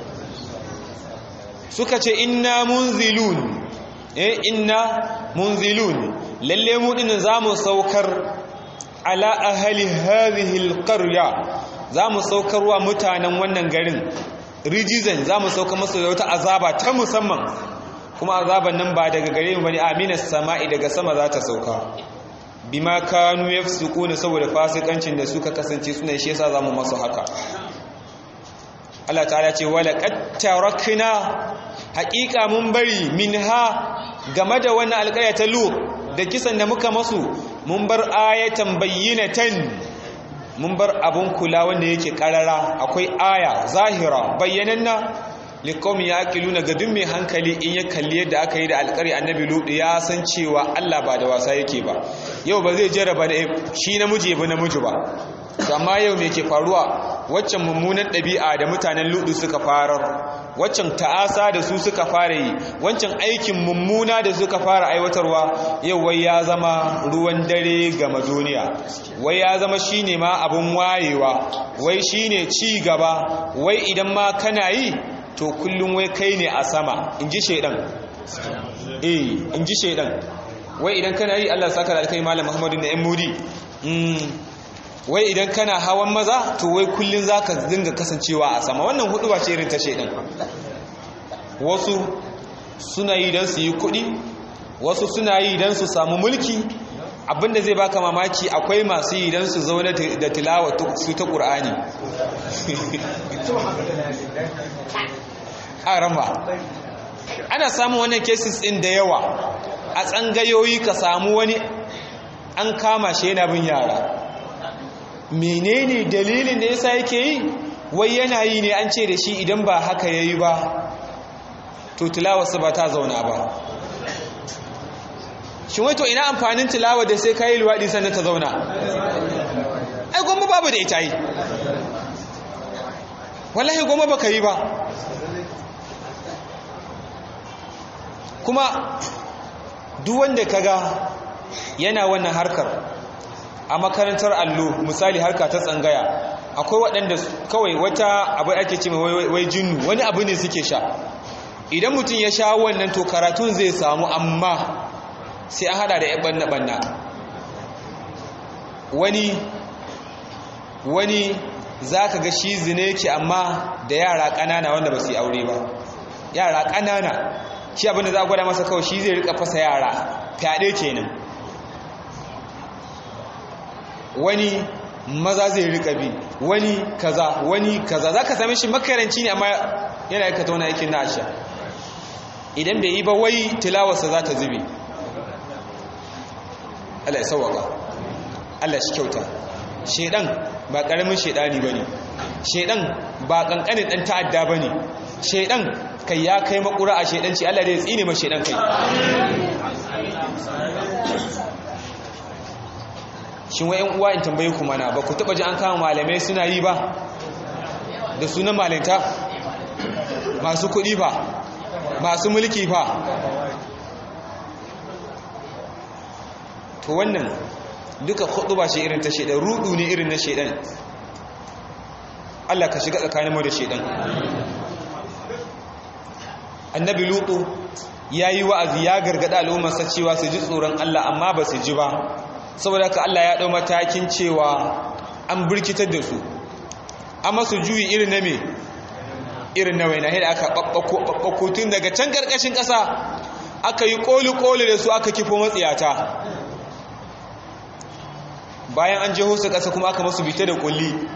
suka ce inna munzilun eh inna munzilun lalle mu din zamu saukar ala ahli hadhihi alqarya zamu saukarwa mutanen wannan garin rijizan zamu sauka musu da wata azaba ta musamman kuma azaban nan ba daga gare mu bane aminas sama'i daga sama za ta sauka bima kanu yafsukuna saboda fasikancin da suka kasance suna shi yasa zamu masu haka Allah ta'ala ce wala qad tarakna haqiqa mun bari minha game da wannan alƙarya ta lu da kisan da muka masu mun bar ayatan bayyinatan mun bar abun kula wanda yake karara akwai aya zahira bayyananna liqawmi yaqiluna ga duk mai hankali in ya kalli yadda aka yi da alƙari annabi lutu ya san cewa Allah ba da wasa yake ba yau ba zai jarraba da shi namiji ba namiji ba to amma yau me ke faruwa waccan mummunan ɗabi'a da mutanen lutu suka farar waccan ta'asa da su suka fara yi wancan aikin mummuna da suka fara aiwatarwa yau wai ya zama ruwan dare ga duniya wai ya zama shine ma abun wayewa wai shine ci gaba wai idan ma kana yi to kullum wai kai ne a sama in ji shaidan eh in ji shaidan wai idan kana yi Allah saka da alkai malam Muhammadu na yan mudi wai idan kana hawan maza to wai kullun zaka dinga kasancewa a sama wannan hudu ba ce irin ta shaidan wasu suna yi dan su yi kuɗi wasu suna yi dan su samu mulki abinda zai baka mamaki akwai masu yi dan su zaune da tilawa su ta Qur'ani arama ana samun wannan cases din da yawa a tsangayoyi ka samu wani an kama shi yana bin yara menene dalilin da yasa yake yi wai yana yi ne an ce da shi idan ba haka yayi ba to tilawarsa ba ta zauna ba shin wai to ina amfanin tilawa da sai kayi luwaɗi sannan ta zauna ai goma babu da ita yi wallahi goma baka yi ba kuma duk wanda kaga yana wannan harkar a makarantar allo misali harka ta tsangaya akwai waɗanda kawai wata abu ake ce wai jinnu wani abu ne suke sha idan mutum ya sha wannan to karatun zai samu amma sai an hada da yan banna-banna wani wani za ka ga shi zine ke amma da yara ƙanana wanda ba su yi aure ba yara ƙanana shi abinda za a gwada masa kawai shi zai rika fasa yara fyaɗe kenan wani maza zai rika bi wani kaza wani kaza za ka same shi makaranci ne amma yana aikata wani aikin na asha idan bai yi ba wai tilawarsa za ta zube Allah ya sauwaka Allah shi kyauta shedan ba karamin shedani bane shedan ba kankanin dan ta'adda bane shedan kai ya kai makura a shedanci Allah da ya tsine ma shedan kai shin wai yan uwa in tambaye ku mana ba ku taba ji an kama malamai suna yi ba da sunan malinta masu kuɗi ba masu mulki ba to wannan duka hudu ba shi irin ta shaidan rudu ne irin na shaidan Allah ka shiga tsakanin mu da shaidan annabi lutu ya yi wa'azi ya gargada al'ummarsa cewa su ji tsoron Allah amma ba su ji ba saboda ka Allah ya ɗau matakin cewa an birkitar da su amma su juyi irin na me irin na waina da aka ɓaɓɓako tun daga can ƙarƙashin ƙasa aka yi ƙoli-ƙoli da su aka kifo matsiyata bayan an jeho su ƙasa kuma aka masu bita da ƙulli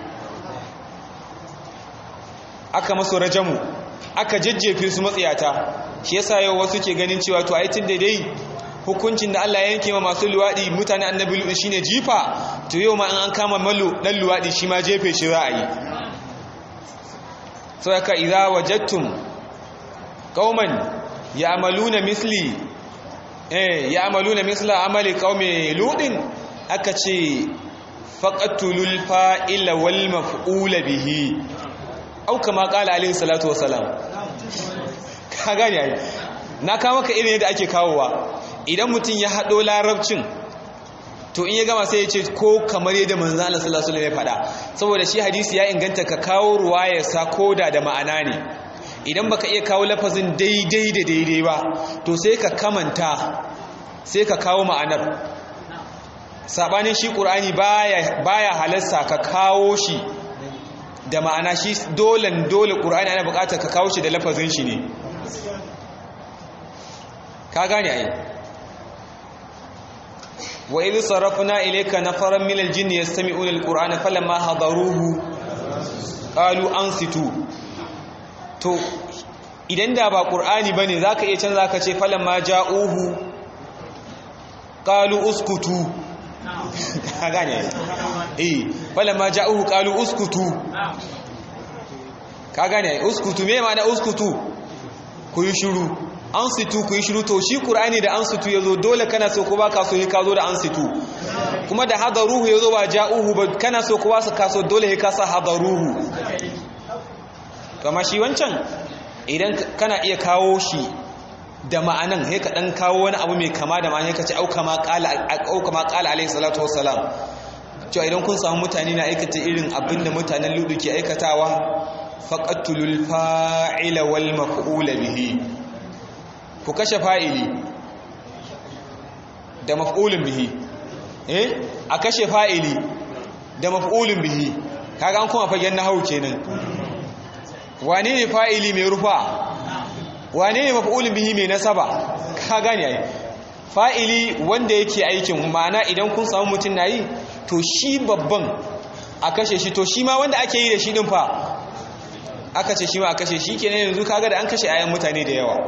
aka masu rajamu aka jajjefe su matsiyata shi yasa yau wasu ke ganin cewa to aitin da dai hukuncin da Allah ya yanke ma masu luwaɗi mutane annabi luɗi shine jifa to yau ma an kama mallu dan luwaɗi shi ma jefe shi za a yi saboda idza wajadtum qauman ya'maluna misli eh ya'maluna misla amali qaumi ludin aka ce faqatulul fa'ila wal maf'ula bihi au kama qala alaihi salatu wassalam ka gane ai na kawo maka irin yadda ake kawowa idan mutum ya haɗo larabcin to in ya gama sai ya ce ko kamar yadda manzo Allah sallallahu alaihi wasallam ya faɗa saboda shi hadisi ya inganta ka kawo ruwaya sa koda da ma'ana ne idan baka iya kawo lafazin daidai da daidai ba to sai ka kamanta sai ka kawo ma'anar sabanin shi qur'ani baya baya halarsa ka kawo shi da ma'ana shi dole dole qur'ani ana buƙatar ka kawo shi da lafazin shi ne ka gane ai wa idh sarafna ilayka nafaran minal jinni yastami'una alqur'ana falamma hadaruhu qalu ansitu to idan da ba qur'ani bane zaka iya canza ka ce falamma ja'uhu qalu uskutu ka gane eh falamma ja'uhu qalu uskutu ka gane uskutu me ma'ana uskutu ku yi shiru an situ ku yi shiru to shi qur'ani da an situ yazo dole kana so ko baka so ka zo da an situ kuma da hadaruhu yazo ba ja'uhu ba kana so ko ba ka so dole ka sa hadaruhu kama shi wancan idan kana iya kawo shi da ma'anan sai ka dan kawo wani abu mai kama da ma'ana ka ce auka ma qala auka ma qala alayhi salatu wassalam cewa idan kun samu mutane na aikata irin abinda mutanen ludu ke aikatawa faqatulul fa'ila wal maf'ula bihi ku kashe fa'ili da maf'ulun bihi eh a kashe fa'ili da maf'ulun bihi kaga an kuma fagen nahwu kenan wane ne fa'ili mai rufa wane ne maf'ulun bihi mai nasaba ka gane ai fa'ili wanda yake aikin ma'ana idan kun samu mutum nayi to shi babban a kashe shi to shi ma wanda ake yi da shi din fa aka ce shi ma a kashe shi kenan yanzu kaga da an kashe ayan mutane da yawa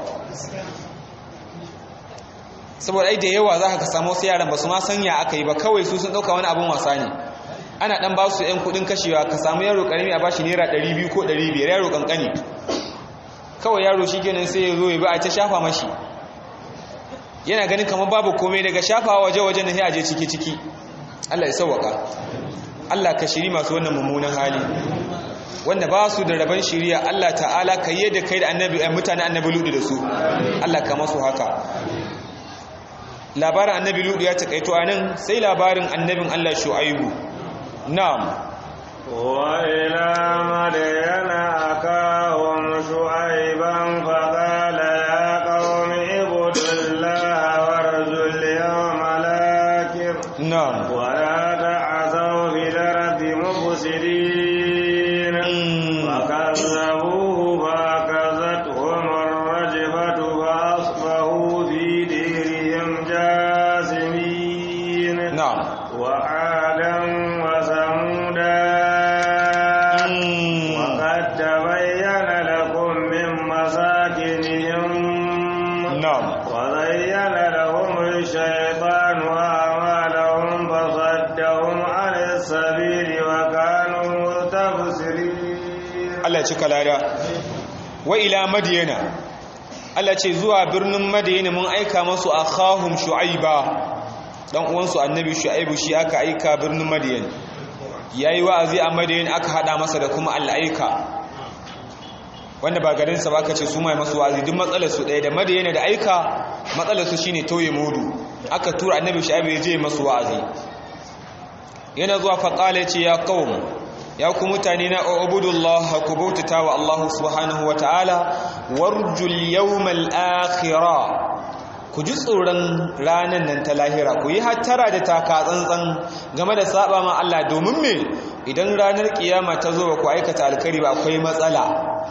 saboda ai da yawa za ka samu wasu yaran ba su ma sanya aka yi ba kawai su sun ɗauka wani abin wasa ne ana ɗan ba su ‘yan kuɗin kashewa ka samu yaro ƙarami a bashi naira ɗari biyu ko ɗari biyar yaro ƙanƙani kawai yaro shi kenan sai ya zo ya ba a ta shafa mashi yana ganin kamar babu komai daga shafa waje-waje na sai a je ciki-ciki Allah ya sauwaka Allah ka shiri masu wannan mummunan hali wanda ba su da rabon shiriya Allah ta'ala ka yi da kai da annabi mutane annabi ludu da su Allah ka masu haka labarin annabi ludu ya takaito a nan sai labarin annabin Allah shu'aibu na'am وإلى مدين أخاهم شعيبا فقال يا قوم اعبدوا الله وارجوا اليوم الآخر na'am ولا تعثوا في الأرض مفسدين فكذبوه فأخذتهم الرجفة فأصبحوا في ديرهم جاثمين na'am وعادا وثمودا وقد تبين لكم من مساكنهم na'am وزين لهم الشيطان أعمالهم فصدهم عن السبيل وكانوا مستبصرين Allah ya cika lada wa ila madiyana Allah ce zuwa birnin madiyana mun aika masu akhahum shu'aiba dan uwansu annabi shu'aibu shi aka aika birnin madiyana yayi wa'azi a madiyana aka hada masa da kuma al'aika wanda ba garin sa ba aka ce su mai masu wa'azi duk matsalar su ɗaya da madiyana da aika matsalar su shine toye mudu aka tura annabi shu'aibu ya je masu wa'azi yana zuwa faqala ya ce ya qaum ya ku mutane na ubudullah ku bautata wa Allah subhanahu wataala warjul yawmal akhirah ku ji tsoron ranan nan ta lahira ku yi hattara da taka tsantsan game da saba ma Allah domin me idan ranar kiyama ta zo ba ku aikata alkari ba akwai matsala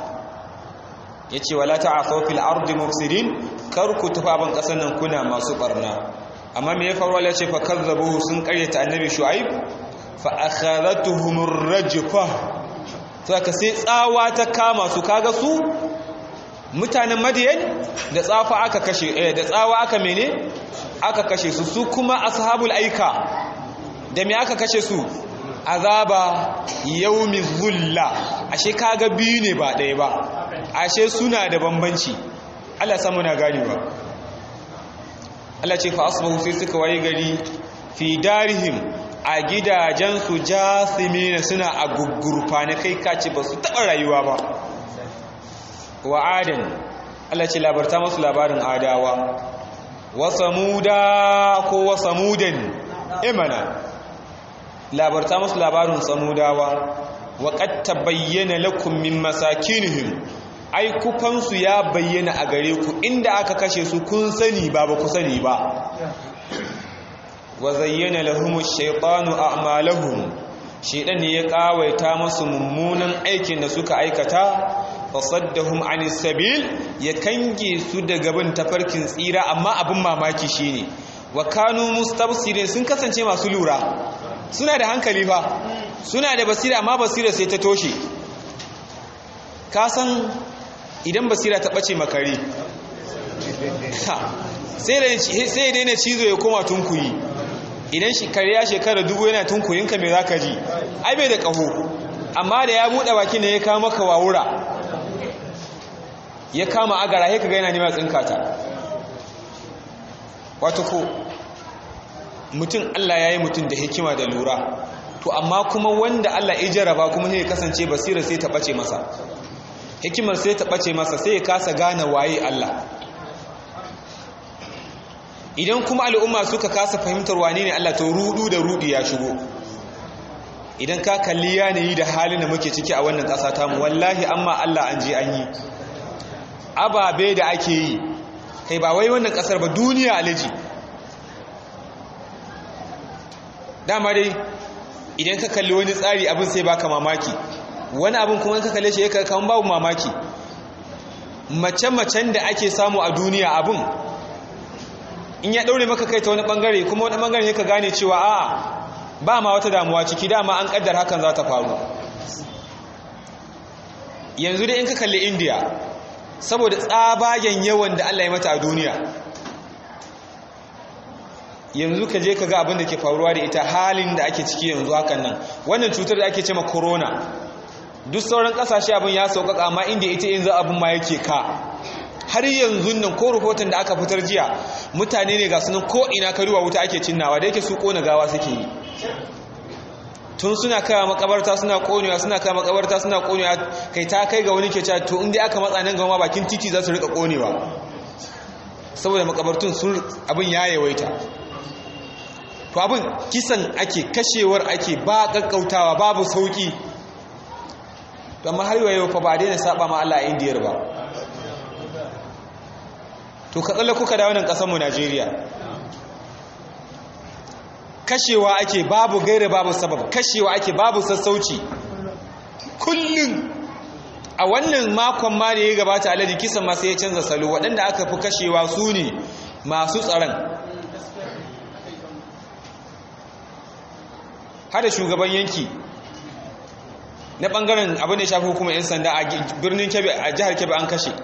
yace wala ta'afu fil ardi mufsidin kar ku tafi ban kasan nan kuna masu barna amma me ya faru Allah ya ce fa kazzabuhu sun karyata annabi shu'aib fa'akharatuhumur rajfa saka sai tsawa ta kama su kaga su mutanen madiyan da tsafa aka kashe eh da tsawa aka mene aka kashe su su kuma ashabul aika da me aka kashe su azaba yaumi zulla ashe kaga biyu ne ba ɗaya ba ashe suna da bambanci Allah samu na gani ba Allah ce fa asbahu sai suka waye gari fi darihim a gidajensu jasimina suna a gugurfa na kai kace ba su taɓa rayuwa ba wa adan Allah ce labarta masu labarin adawa wa samuda ko wa samudan imana labarta masu labarin samudawa wa qad tabayyana lakum min masakinihim ai kufansu ya bayyana a gare ku inda aka kashe su kun sani ba ba ku sani ba wa zayyana lahum ash-shaytanu a'malahum shaytan ne ya kawaita musu mummunan aikin da suka aikata fasaddahum anis sabil ya kange su daga bin tafarkin tsira amma abin mamaki shine wa kanu mustabsirin sun kasance masu lura suna da hankali fa suna da basira amma basira sai ta toshe ka san idan basira ta bace makare sai da sai daina cizo ya koma tunkuyi idan shi kariya shekara dubu yana tunkurinka mai zaka ji ai bai da ƙaho amma da ya buɗe baki ne ya kama maka wawura ya kama agara ya kaga yana neman tsinka ta wato ko mutum Allah ya yi mutum da hikima da lura to amma kuma wanda Allah ya jaraba kuma sai ya kasance basira sai ta ɓace masa hikimar sai ta ɓace masa sai ya kasa gane waye Allah idan kuma al'umma suka kasa fahimtar wane ne Allah to rudu da rudi ya shigo idan ka kalli yanayi da halin da muke ciki a wannan ƙasa tamu wallahi amma Allah an je an yi ababe da ake yi kai ba wai wannan ƙasar ba duniya alaji dama dai idan ka kalli wani tsari abin sai baka mamaki wani abin kuma ka kalle shi ya kawo babu mamaki mace-macen da ake samu a duniya abin in ya ɗaure maka kai ta wani ɓangare kuma wani ɓangare ya ka gane cewa a'a ba ma wata damuwa ciki dama an ƙaddar hakan za ta faru yanzu dai in ka kalli indiya saboda tsabagen yawan da allah ya mata a duniya yanzu ka je ka ga abin da ke faruwa da ita halin da ake ciki yanzu hakan nan wannan cutar da ake ce ma corona duk sauran kasashe abin ya sauƙaƙa amma inda ita yanzu abin ma yake ka har yanzu nan ko rahoton da aka fitar jiya mutane ne ga sunan ko ina karuwa wuta ake cinnawa da yake su kona gawa suke yi tun suna kawo makabarta suna konewa suna kawo makabarta suna konewa kai ta kai ga wani ke cewa to inda aka matsa nan gama bakin titi za su rika konewa saboda makabartun sun abin ya yawaita to abin kisan ake kashewar ake ba kakkautawa babu sauki to amma har yau fa ba daina saba ma Allah a indiyar ba to ka tsalle kuka da wannan kasar mu Najeriya kashewa ake babu gaira babu sabab kashewa ake babu sassauci kullum a wannan makon ma da ya gabata alaji kisan ma sai ya canza salo waɗanda aka fi kashewa su ne masu tsaron hada shugaban yanki na ɓangaren abin da ya shafi hukumar 'yan sanda a birnin kebe a jihar kebe an kashe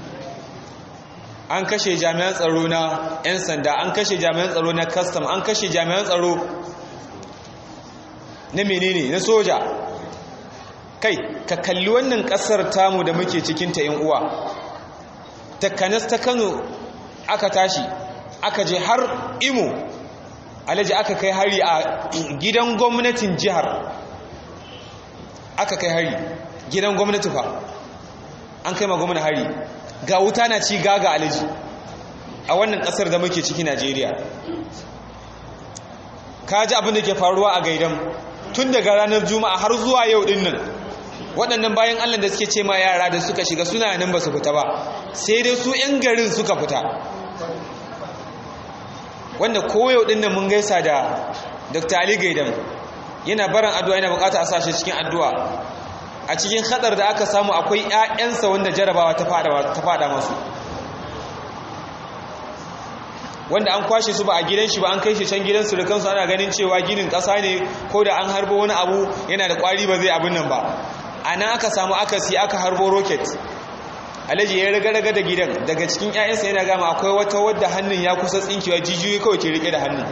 an kashe jami'an tsaro na 'yan sanda an kashe jami'an tsaro na custom an kashe jami'an tsaro na menene na soja kai ka kalli wannan kasar tamu da muke cikinta yin uwa takanas ta kano aka tashi aka je har imo alaji aka kai hari a gidan gwamnatin jihar aka kai hari gidan gwamnati fa an kai ma gwamnati hari ga wuta na ci gaga alaji a wannan kasar da muke ciki Najeriya ka ji abin da ke faruwa a gaidan tun daga ranar juma'a har zuwa yau din nan waɗannan bayan allah da suke ce ma yara da suka shiga suna nan ba su fita ba sai dai su 'yan garin suka fita wanda koyau din nan mun gaisa da dr ali gaidan yana barin addu'a yana bukata a sashe cikin addu'a a cikin hadar da aka samu akwai 'ya'yansa wanda jarabawa ta fada masu wanda an kwashe su ba a gidan shi ba an kai shi can gidan surukansu ana ganin cewa ginin ƙasa ne ko da an harbo wani abu yana da ƙwari ba zai abin nan ba a nan aka samu akasi aka harbo roket alhaji ya raga-raga da gidan daga cikin 'ya'yansa yana gama akwai wata wadda hannun ya kusa tsinkewa jijiyoyi kawai ke rike da hannun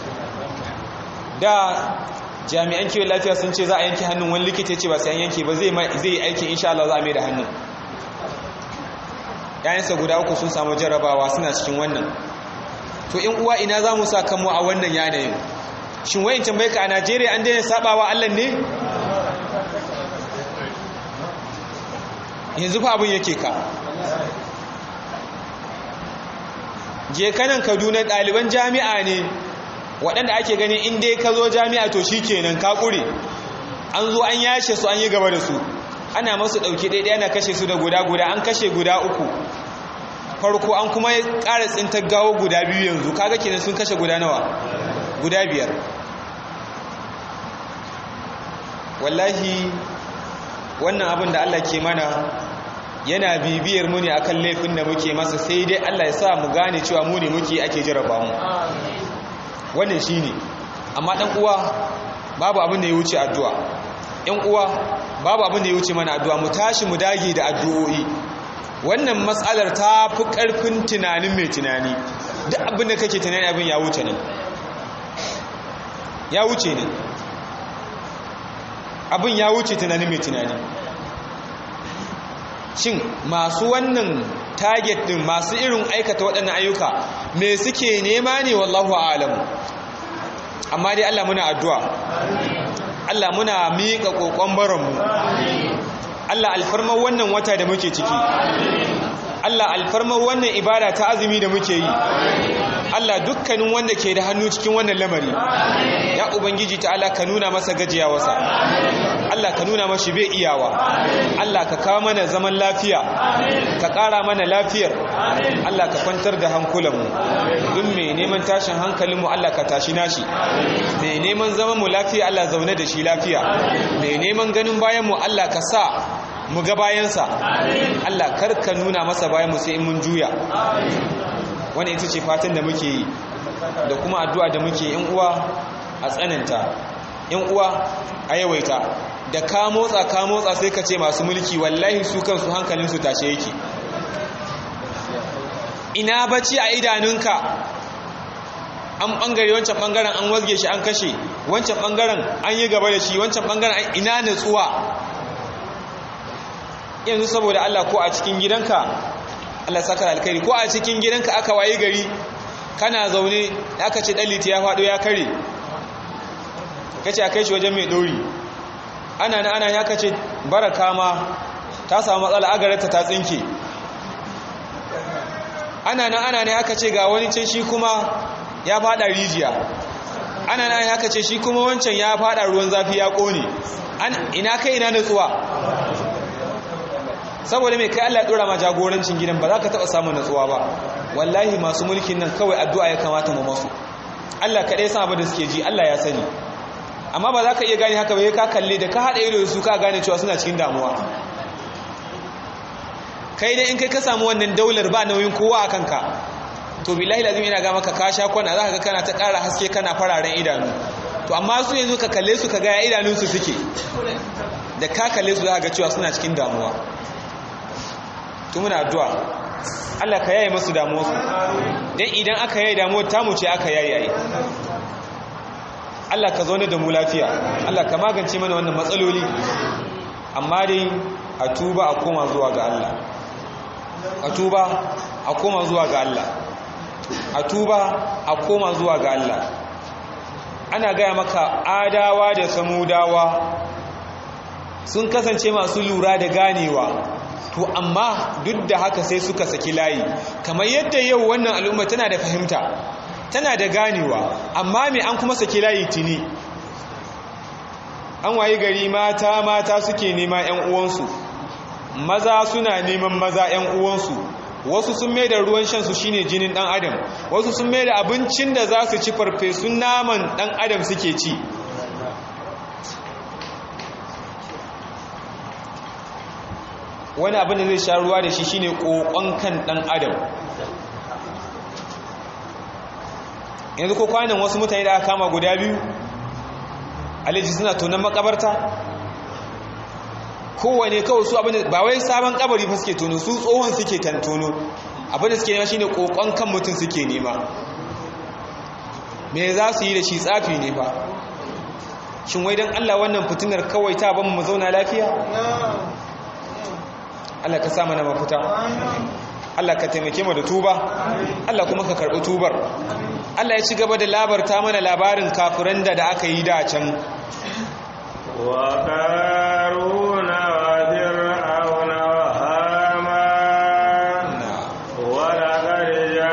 da jami'an kiwon lafiya sun ce za a yanke hannun wani likita ce ba sai an yanke ba zai yi aikin insha Allah za a mai da hannun ‘ya'yansa guda uku sun samu jarabawa suna cikin wannan to in uwa ina za mu sa kanmu a wannan yanayin shin wayan tambaye ka a najeriya an daina sabawa allah ne yanzu fa abin yake ka je kanan kaduna ɗaliban jami'a ne waɗanda ake gani in dai ka zo jami'a to shi kenan ka ƙure an zo an yashe su an yi gaba da su ana masu ɗauki ɗaiɗaya ana kashe su da guda-guda an kashe guda uku farko an kuma ƙara tsintar gawo guda biyu yanzu kaga kenan sun kashe guda nawa guda biyar wallahi wannan abin da Allah ke mana yana bibiyar mu ne akan laifin da muke masa sai dai Allah ya sa mu gane cewa mu ne muke ake jarraba mu wannan shine amma dan uwa babu abin da ya wuce addu'a ɗan uwa babu abin da ya wuce mana addu'a mu tashi mu dage da addu'o'i wannan matsalar ta fi ƙarfin tunanin mai tunani duk abin da kake tunani abin ya wuce nan ya wuce ne abin ya wuce tunanin mai tunani shin masu wannan target din masu irin aikata waɗannan ayyuka me suke nema ne wallahu alamu amma dai Allah muna addu'a Allah muna miƙa ƙoƙon baronmu Allah alfarmar wannan wata da muke ciki Allah alfarmar wannan ibada ta azumi da muke yi Allah dukkanin wanda ke da hannu cikin wannan lamari ya ubangiji ta Allah ka nuna masa gajiyawarsa Allah ka nuna mashi bai iyawa Allah ka kawo mana zaman lafiya ka ƙara mana lafiyar Allah ka kwantar da hankulanmu duk mai neman tashin hankalinmu Allah ka tashi nashi mai neman zaman mu lafiya Allah zaune da shi lafiya mai neman ganin bayanmu Allah ka sa mu ga bayansa Allah kar ka nuna masa bayanmu sai in mun juya wani ita ce fatan da muke yi da kuma addu'a da muke yin uwa a tsananta yan uwa a yawaita da ka motsa ka motsa sai ka ce masu mulki wallahi su kansu hankalinsu tashe yake ina bacci a idanunka an bangare wancan bangaren an wazge shi an kashe wancan bangaren an yi gaba da shi wancan bangaren ina natsuwa yanzu saboda Allah ko a cikin gidanka Allah saka alkhairi ko a cikin gidanka aka wayi gari kana zaune aka ce daliti ya faɗo ya kare kace a kai shi wajen mai dori ana na ana ya kace baraka ma ta samu matsala agarata ta tsinke ana na ana ne aka ce ga wani can shi kuma ya fada rijiya ana na aka ce shi kuma wancan ya fada ruwan zafi ya kone ina kai ina natsuwa saboda mai kai Allah ya dora ma jagorancin gidan ba za ka taba samun natsuwa ba wallahi masu mulkin nan kawai addu'a ya kamata mu masu Allah kaɗai san abin da suke ji Allah ya sani amma ba za ka iya gane haka ba ka kalle da ka haɗa ido da su ka gane cewa suna cikin damuwa kai dai in kai ka samu wannan daular ba nauyin kowa a kanka to billahi lazim yana ga maka ka sha kwana za ka ga kana ta ƙara haske kana fararen idanu to amma su yanzu ka kalle su ka ga idanunsu suke da ka kalle su za ka ga cewa suna cikin damuwa to muna addu'a Allah ka yaye masu damuwarsu dan idan aka yaye damuwar tamu ce aka yaye Allah ka zaune da mu lafiya Allah ka magance mana wannan matsaloli amma dai a tuba a koma zuwa ga Allah a tuba a koma zuwa ga Allah a tuba a koma zuwa ga Allah ana gaya maka adawa da samudawa sun kasance masu lura da ganewa to amma duk da haka sai suka saki layi kamar yadda yau wannan al'umma tana da fahimta tana da ganewa amma me an kuma saki layi tuni an wayi gari mata mata suke nema 'yan uwansu maza suna neman maza 'yan uwansu wasu sun mai da ruwan shansu shine jinin dan adam wasu sun mai da abincin da za su ci farfesun naman dan adam suke ci wani abin da zai sha ruwa da shi shine kokon kan dan adam yanzu ko kwanan wasu mutane da aka kama guda biyu alaji suna tonon makabarta kowane kawai su abin ba wai sabon kabari fa suke tono su tsohon suke tantono abin da suke nema shine kokon kan mutum suke nema me za su yi da shi tsafi ne fa shin wai dan Allah wannan fitinar kawai ta ban mu zauna lafiya Allah ka sa mana mafita Allah ka taimake mu da tuba Allah kuma ka karɓi tubar Allah ya ci gaba da labarta mana labarin kafiran da da aka yi da can wa qaruna wa fir'auna wa haman wa laqad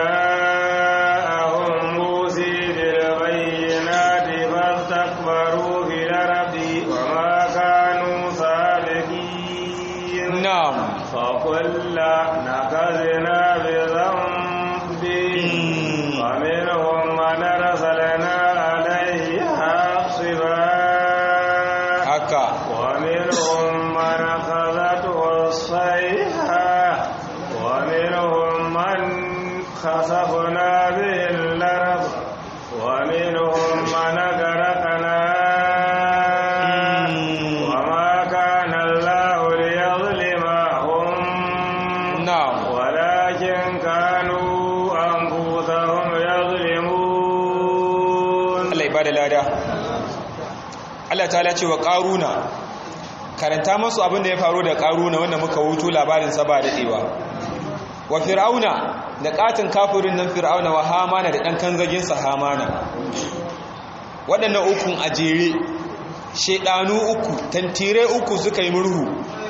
ja'ahum musa bil bayyinati fastakbaru fil ardi wa ma kanu sabiqin na'am فكلا نكذنا بذنبه ومنهم من أرسلنا عليه حاصبا haka ومنهم من أخذته الصيحة ومنهم من خسفنا به الأرض ومنهم من أغرقنا وما كان الله ليظلمهم na'am ولكن كانوا أنفسهم يظلمون Allah ya bada lada Allah ta'ala ce wa qaruna karanta masu abin da ya faru da qaruna wanda muka wuto labarin sa ba dadewa wa fir'auna da katin kafirin nan fir'auna wa hamana da dan kanzagin sa hamana waɗannan ukun a jere shedanu uku tantire uku suka yi murhu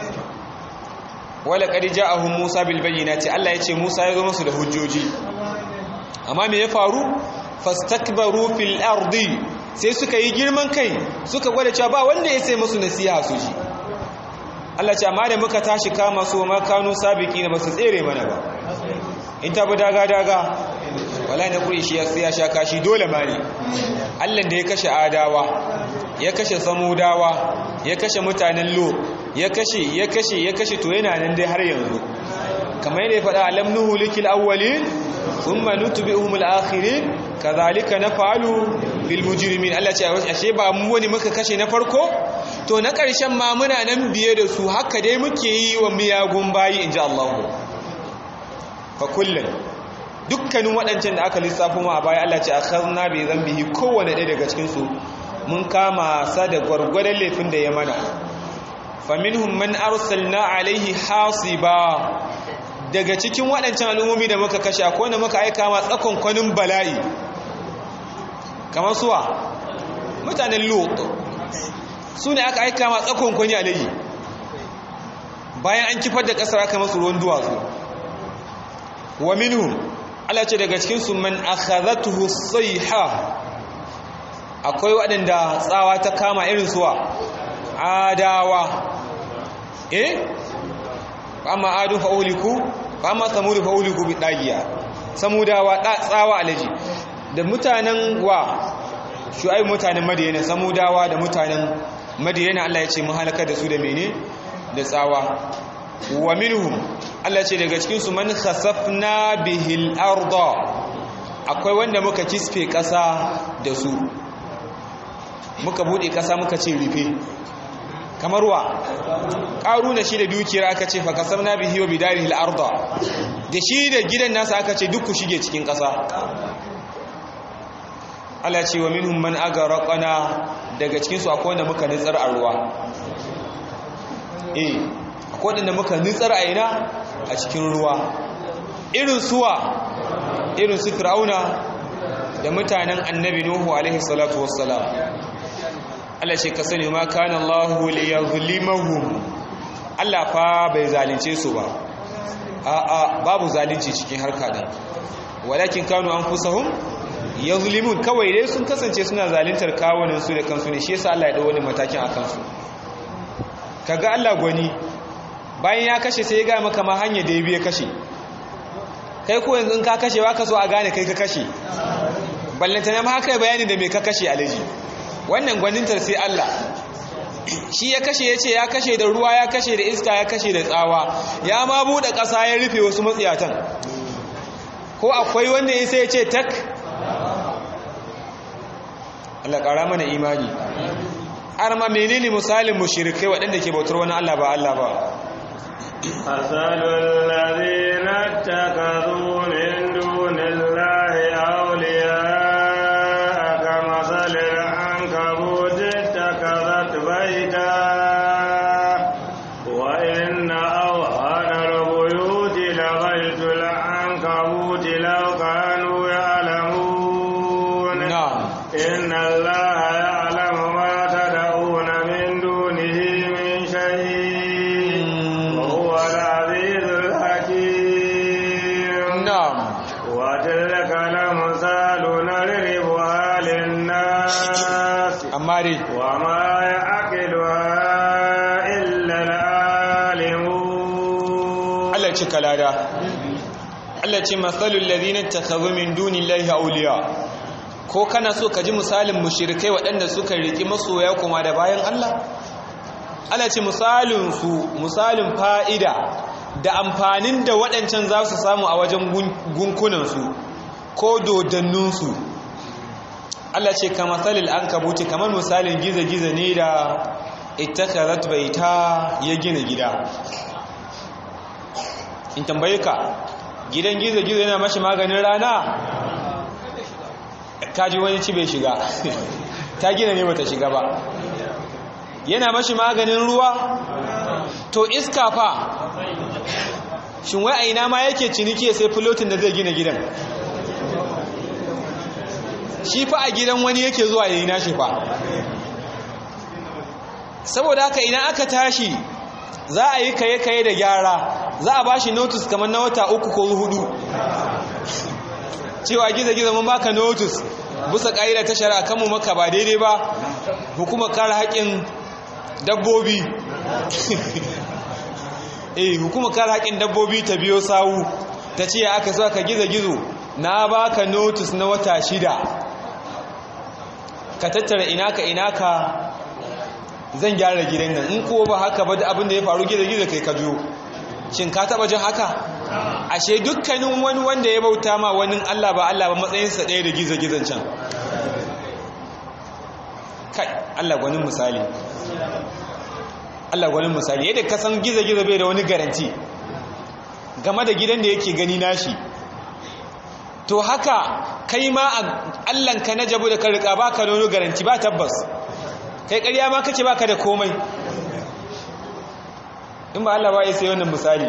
wala qad ja'ahum musa bil bayyinati Allah yace musa ya zo musu da hujjoji amma me ya faru fastakbaru fil ardi sai suka yi girman kai suka gwada cewa ba wanda ya sai musu nasiha su ji Allah ce amma da muka tashi kama su ma kanu sabiki na basu tsere mana ba in ta bi daga daga wala na kuri shi ya sha kashi dole ma ne Allah da ya kashe adawa ya kashe samudawa ya kashe mutanen lo ya kashe ya kashe ya kashe to yana nan dai har yanzu kamar yadda ya faɗa alam nuhu likil awwalin thumma nutbi'uhum al-akhirin kadhalika naf'alu bil mujrimin Allah ce ashe ba mu wani muka kashe na farko to na ƙarshen ma muna nan biye da su haka dai muke yi wa miyagun bayi inji Allah fa kullun dukkanin waɗancan da aka lissafo ma a baya Allah ce akhadna bi dhanbihi kowanne ɗaya daga cikin su mun kama sa da gwargwadon laifin da ya mana faminhum man arsalna alaihi hasiba daga cikin waɗancan al'ummomi da muka kashe akwai wanda muka aika ma tsakon kwanin bala'i kamar suwa mutanen lot su ne aka aika ma tsakon kwani alaihi bayan an kifar da ƙasar aka masu ruwan duwatsu wa minhum Allah ce daga cikin su man akhadhatuhu sayha akwai waɗanda tsawa ta kama irin suwa adawa eh amma adu fa uliku amma samudu fa uliku bi dagiya samudawa tsawa alaji da mutanen wa shu'aib mutanen madiyana samudawa da mutanen madiyana Allah ya ce mu halaka da su da mene da tsawa wa minhum Allah ce daga cikin su man khasafna bihil arda akwai wanda muka kisfe kasa da su muka bude kasa muka ce rufe kamar wa ƙaruna shi da dukiyar aka ce fa kasabna bihi wa bidarihi al-arda da shi da gidan nasa aka ce duk ku shige cikin ƙasa Allah ce wa minhum man agarqana daga cikin su akwai wanda muka nitsar a ruwa eh akwai wanda muka nitsar a ina a cikin ruwa irin suwa irin su fir'auna da mutanen annabi nuhu alaihi salatu wassalam Allah ce ka sani ma kana Allahu liyazlimahum Allah fa bai zalunce su ba a'a babu zalunci cikin harka din walakin kanu anfusahum yazlimun kawai dai sun kasance suna zaluntar kawunan su da kansu ne shi yasa Allah ya dau wani matakin akan su kaga Allah gwani bayan ya kashe sai ya ga maka ma hanya da ya biya kashe kai ko yanzu in ka kashe ba ka so a gane kai ka kashe ballantana ma haka bayani da me ka kashe alaji wannan gwanintar sai Allah shi ya kashe ya ce ya kashe da ruwa ya kashe da iska ya kashe da tsawa ya ma buɗe ƙasa ya rufe wasu matsiyatan ko akwai wanda ya sai ya ce tak Allah ƙara mana imani har ma menene misalin mushrikai waɗanda ke bautar wani Allah ba Allah ba أسأل الذين اتخذوا من دون الله أولياء كمثل العنكبوت اتخذت بيتا وإن أوهن البيوت لغيت العنكبوت لو كانوا يعلمون na'am إن الله يعلم ما تدعون من دونه من شيء وهو العزيز الحكيم na'am وتلك الأمثال نضربها للناس amma dai وما يعقلها إلا العالمون Allah ce kalada Allah ce masalul ladina takhadhu min dunillahi awliya ko kana so ka ji misalin mushrikai waɗanda suka riki masoya kuma da bayan Allah Allah ce misalin su misalin fa'ida da amfanin da waɗancan za su samu a wajen gunkunan su ko dodannun su Allah ce ka masalil ankabuti kamar misalin giza-giza ne da ittakhadhat baita ya gina gida in tambaye ka gidan gizo-gizo yana mashi maganin rana kaji wani ci bai shiga ta gina ne bata shiga ba yana mashi maganin ruwa to iska fa shin wai a ina ma yake ciniki ya sai filotin da zai gina gidan shi fa a gidan wani yake zuwa ya yi nashi fa saboda haka idan aka tashi za a yi kaye-kaye da gyara za a ba shi notice kamar na wata uku ko hudu cewa gizo-gizo mun baka notice bisa ƙa'ida ta shari'a kanmu maka ba daidai ba hukumar kare haƙƙin dabbobi eh hukumar kare haƙƙin dabbobi ta biyo sawu ta ce aka so ka gizo-gizo na baka notice na wata shida ka tattara inaka inaka zan gyara gidan nan in ko ba haka ba da abin da ya faru gizo-gizo kai ka biyo shin ka taba jin haka ashe dukkanin wani wanda ya bauta ma wani Allah ba Allah ba matsayinsa ɗaya da gizo-gizon can kai Allah gwanin misali Allah gwanin misali yadda ka san gizo-gizo bai da wani garanti game da gidan da yake gani nashi to haka kai ma Allahnka na jabu da ka rika baka da wani garanti ba tabbas kai ƙarya ma kace baka da komai in ba Allah ba ya sai wannan misali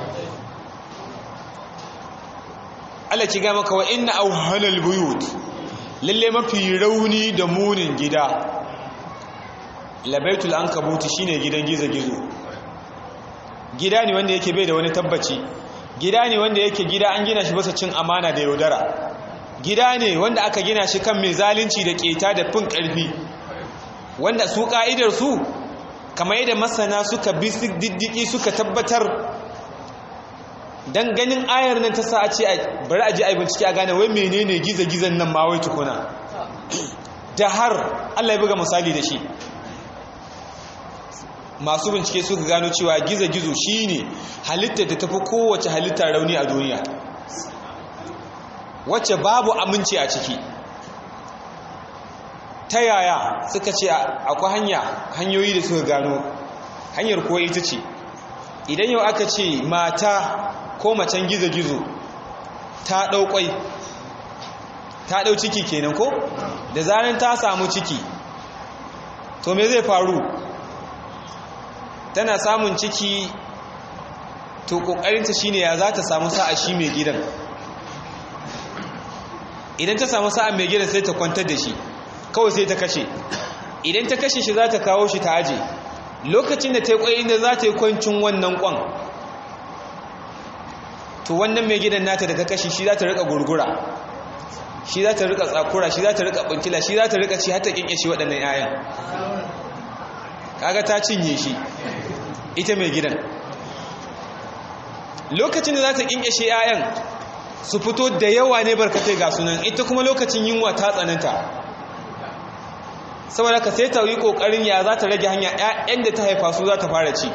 Allah ci ga maka wa inna awhanal buyut lalle mafi rauni da munin gida labaitul ankabuti shine gidan gizo-gizo gida ne wanda yake bai da wani tabbaci gida ne wanda yake gida an gina shi basa cin amana da yaudara gida ne wanda aka gina shi kan mai zalunci da keta da fin karfi wanda su ka'idar su kamar yadda masana suka bi diddiki suka tabbatar dan ganin ayar nan ta sa a ce bari a je a bincike a gane wai menene giza-gizan nan ma wai tukuna da har Allah ya buga misali da shi masu bincike suka gano cewa giza-gizo shine halittar da tafi kowace halittar rauni a duniya wacce babu aminci a ciki ta yaya suka ce akwai hanya hanyoyi da suka gano hanyar kuwa ita ce idan yau aka ce mata ko macen gizo-gizo ta ɗaukwai ta ɗau ciki kenan ko da zanen ta samu ciki to me zai faru tana samun ciki to ƙoƙarinta shine ya za ta samu sa'a shi mai gidan idan ta samu sa'a mai gidan sai ta kwantar da shi kawai sai ta kashe idan ta kashe shi za ta kawo shi ta aje lokacin da ta yi kwai inda za ta yi kwancin wannan kwan to wannan mai gidan nata da ta kashe shi za ta rika gurgura shi za ta rika tsakura shi za ta rika bunkila shi za ta rika ci har ta kinke shi waɗannan 'ya'yan kaga ta cinye shi ita mai gidan lokacin da za ta kinke shi 'ya'yan su fito da yawa ne barkatai ga sunan ita kuma lokacin yunwa ta tsananta saboda ka sai ta yi kokarin ya za ta rage hanya ƴaƴan da ta haifa su za ta fara ci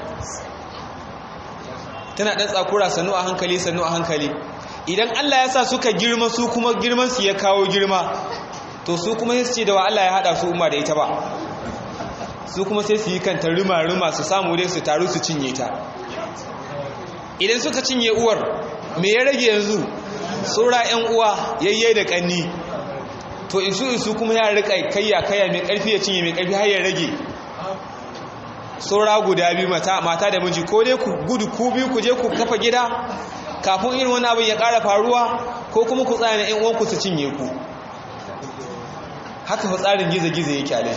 tana ɗan tsakura sannu a hankali sannu a hankali idan Allah ya sa suka girma su kuma girman su ya kawo girma to su kuma sai su ce da wa Allah ya haɗa su umma da ita ba su kuma sai su yi kanta rima rima su samu dai su taru su cinye ta idan suka cinye uwar me ya rage yanzu saura ƴan uwa yayye da ƙanni to isu isu kuma ya rika kayya kayya mai karfi ya cinye mai karfi har ya rage saura guda biyu mata mata da miji ko dai ku gudu ku biyu ku je ku kafa gida kafin irin wani abin ya ƙara faruwa ko kuma ku tsaya na ƴan uwanku su cinye ku haka fa tsarin gizo-gizo yake a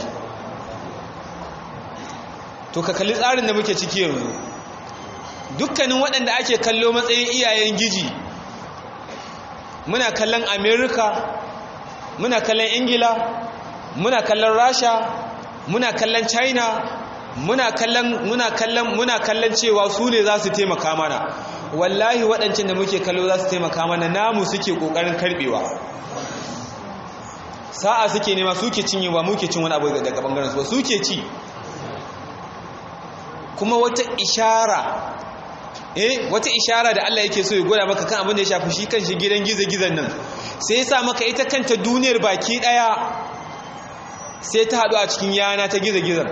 to ka kalli tsarin da muke ciki yanzu dukkanin waɗanda ake kallo matsayin iyayen giji muna kallon america muna kallon ingila muna kallon rasha muna kallon china muna kallon muna kallon muna kallon cewa su ne za su taimaka mana wallahi waɗancan da muke kallo za su taimaka mana namu suke ƙoƙarin karɓewa sa'a suke nema suke cinyewa muke cin wani abu daga ɓangaren su suke ci kuma wata ishara eh wata ishara da Allah yake so ya gwada maka kan abin da ya shafi shi kan shi gidan gizo-gizon nan sai ya sa maka ita kanta duniyar baki daya sai ta haɗu a cikin yana ta gizo-gizon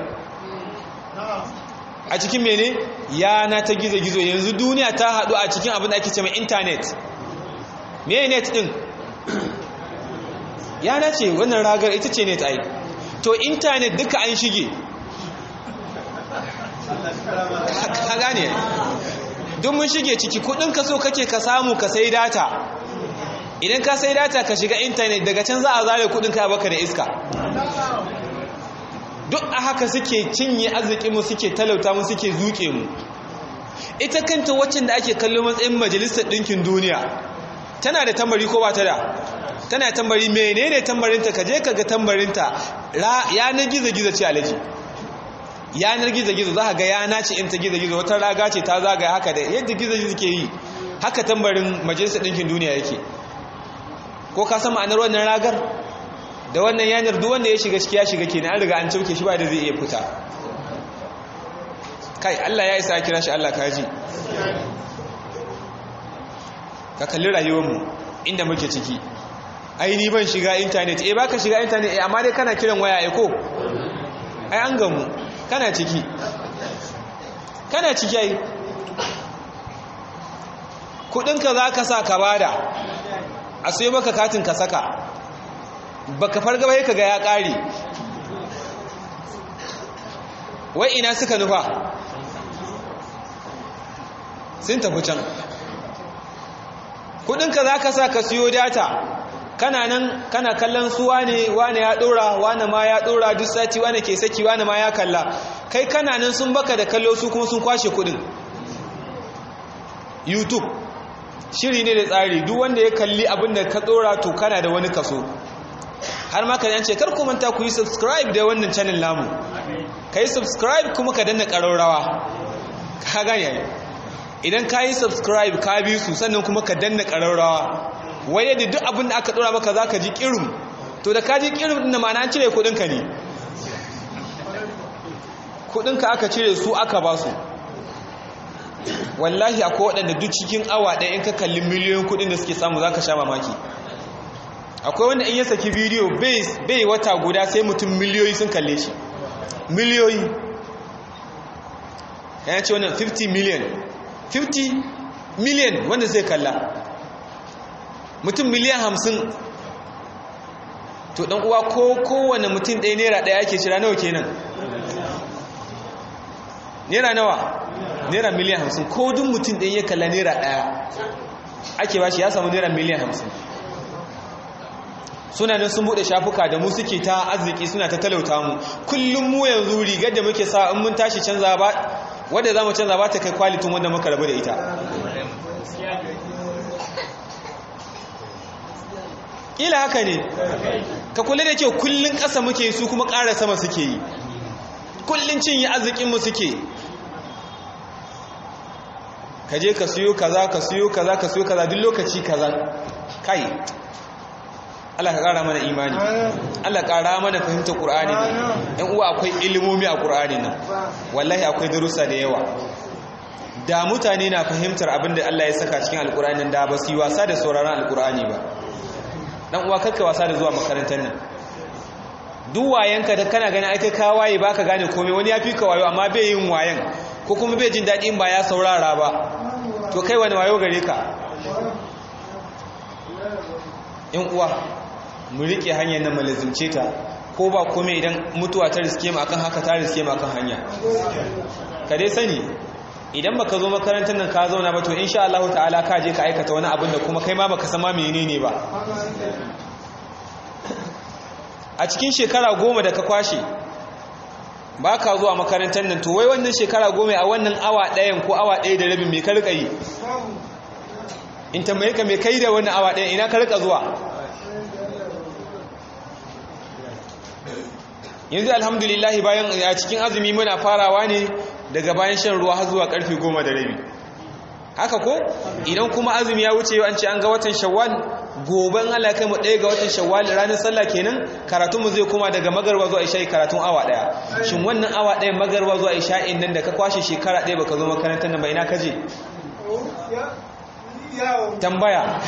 a cikin mene yana ta gizo-gizo yanzu duniya ta haɗu a cikin abin da ake ce mai intanet me net ɗin yana ce wannan ragar ita ce net ai to intanet duka an shige ka gane duk mun shige ciki kudin ka so kake ka samu ka sai data idan ka sai data ka shiga intanet daga can za a zare kudin ka baka da iska duk a haka suke cinye arzikinmu suke talauta mu suke zuke mu ita kanta waccan da ake kallo matsayin majalisar ɗinkin duniya tana da tambari ko ba ta da tana da tambari menene tambarinta ka je ka ga tambarinta yanar gizo-gizo ce alaji yanar gizo-gizo za ka ga yana ce in ta gizo-gizo wata raga ce ta zagaya haka da yadda gizo-gizo ke yi haka tambarin majalisar ɗinkin duniya yake ko ka san ma'anar wannan ragar da wannan yanar duk wanda ya shiga ciki ya shiga kenan an riga an cauke shi ba da zai iya fita kai Allah ya isa kira shi Allah kaji ka kalli rayuwarmu inda muke ciki ai ni ban shiga intanet eh baka shiga intanet eh amma dai kana kiran waya ai ko ai an gamu kana ciki kana ciki ai kudinka za ka sa ka bada a sai maka katin ka saka baka farga bai ka ga ya kare wai ina suka nufa sun tafi can kudinka za ka sa ka siyo data kana nan kana kallon su wane wane ya dora wane ma ya dora duk sati wane ke saki wane ma ya kalla kai kana nan sun baka da kallo su kuma sun kwashe kudin youtube shiri ne da tsari duk wanda ya kalli abin da ka dora to kana da wani kaso har ma ka yance kar ku manta ku yi subscribe da wannan channel namu ka yi subscribe kuma ka danna ƙararrawa ka gane idan ka yi subscribe ka bi su sannan kuma ka danna ƙararrawa wai yadda duk abin da aka ɗora maka za ka ji ƙirin to da ka ji ƙirin ɗin da ma'ana cire kuɗinka ne kuɗinka aka cire su aka ba su wallahi akwai waɗanda duk cikin awa ɗaya in ka kalli miliyoyin kuɗin da suke samu za ka sha mamaki akwai wanda in ya saki bidiyo bai wata guda sai mutum miliyoyi sun kalle shi miliyoyi ya ce wannan 50 million 50 million wanda zai kalla mutum miliyan hamsin to dan uwa ko kowane mutum ɗaya naira ɗaya ake cira nawa kenan naira nawa naira miliyan hamsin ko duk mutum ɗaya ya kalla naira ɗaya ake ba shi ya samu naira miliyan hamsin suna nan sun bude shafuka da mu suke ta arziki suna ta talauta mu kullum mu yanzu rigar da muke sa in mun tashi canza ba wadda za mu canza ba ta kai kwalitin wanda muka rabu da ita ƙila haka ne ka kula da kyau kullum ƙasa muke su kuma ƙara sama suke yi kullum cinye arzikinmu suke ka je ka siyo kaza ka siyo kaza ka siyo kaza duk lokaci kaza kai Allah ka ƙara mana imani Allah ƙara mana fahimtar ƙur'ani nan ɗan uwa akwai ilimomi a ƙur'ani nan wallahi akwai darussa da yawa da mutane na fahimtar abin da Allah ya saka cikin alƙur'ani da ba su yi wasa da sauraron alƙur'ani ba ɗan uwa kakka wasa da zuwa makarantar nan duk wayanka da kana gani ai ka waye baka gane komai wani ya fi ka wayo amma bai yin wayan ko kuma bai jin daɗin ba ya saurara ba to kai wani wayo gare ka yan uwa mu rike hanyar nan malazimce ta ko ba kome idan mutuwa ta riske mu akan haka ta riske mu akan hanya ka dai sani idan baka zo makarantar nan ka zauna ba to insha Allah ta'ala ka je ka aikata wani abin da kuma kai ma baka san ma menene ba a cikin shekara goma da ka kwashe ba ka zuwa makarantar nan to wai wannan shekara goma a wannan awa ɗayan ko awa ɗaya da rabin mai ka rika yi in tambaye ka mai kai da wannan awa ɗayan ina ka rika zuwa yanzu alhamdulillah bayan a cikin azumi muna farawa ne daga bayan shan ruwa har zuwa karfe goma da rabi haka ko idan kuma azumi ya wuce an ce an ga watan shawwal goben Allah kai mu ɗaya ga watan shawwal ranar sallah kenan karatunmu zai koma daga magarwa zuwa isha'i karatun awa ɗaya shin wannan awa ɗaya magarwa zuwa isha'in nan da ka kwashe shekara ɗaya baka zo makarantar nan ba ina kaje tambaya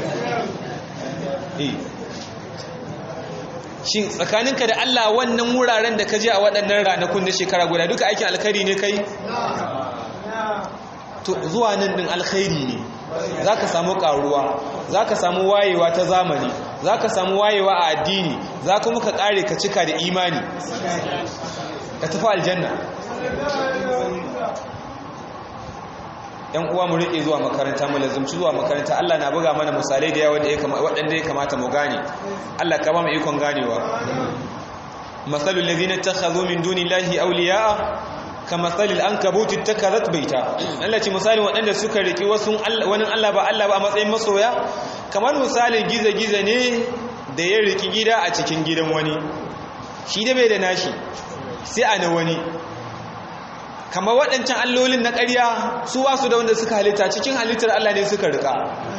shin tsakaninka da Allah wannan wuraren da ka je a waɗannan ranakun na shekara guda duka aikin alkhairi ne kai to zuwa nan ɗin alkhairi ne za ka samu ƙaruwa za ka samu wayewa ta zamani za ka samu wayewa a addini za kuma ka ƙare ka cika da imani ka tafi aljanna yan uwa mu riƙe zuwa makaranta mu lazumci zuwa makaranta Allah na buga mana misalai da yawa waɗanda ya kamata mu gane Allah ka ba mu ikon ganewa masalul ladina takhadhu min dunillahi awliya'a kamasalil ankabut ittakhadhat baita Allah ce misalin waɗanda suka riki wasu wani Allah ba Allah ba a matsayin masoya kamar misalin giza-giza ne da ya riki gida a cikin gidan wani shi da bai da nashi sai a na wani kamar waɗancan allolin na ƙarya su wasu da wanda suka halitta cikin halittar Allah ne suka rika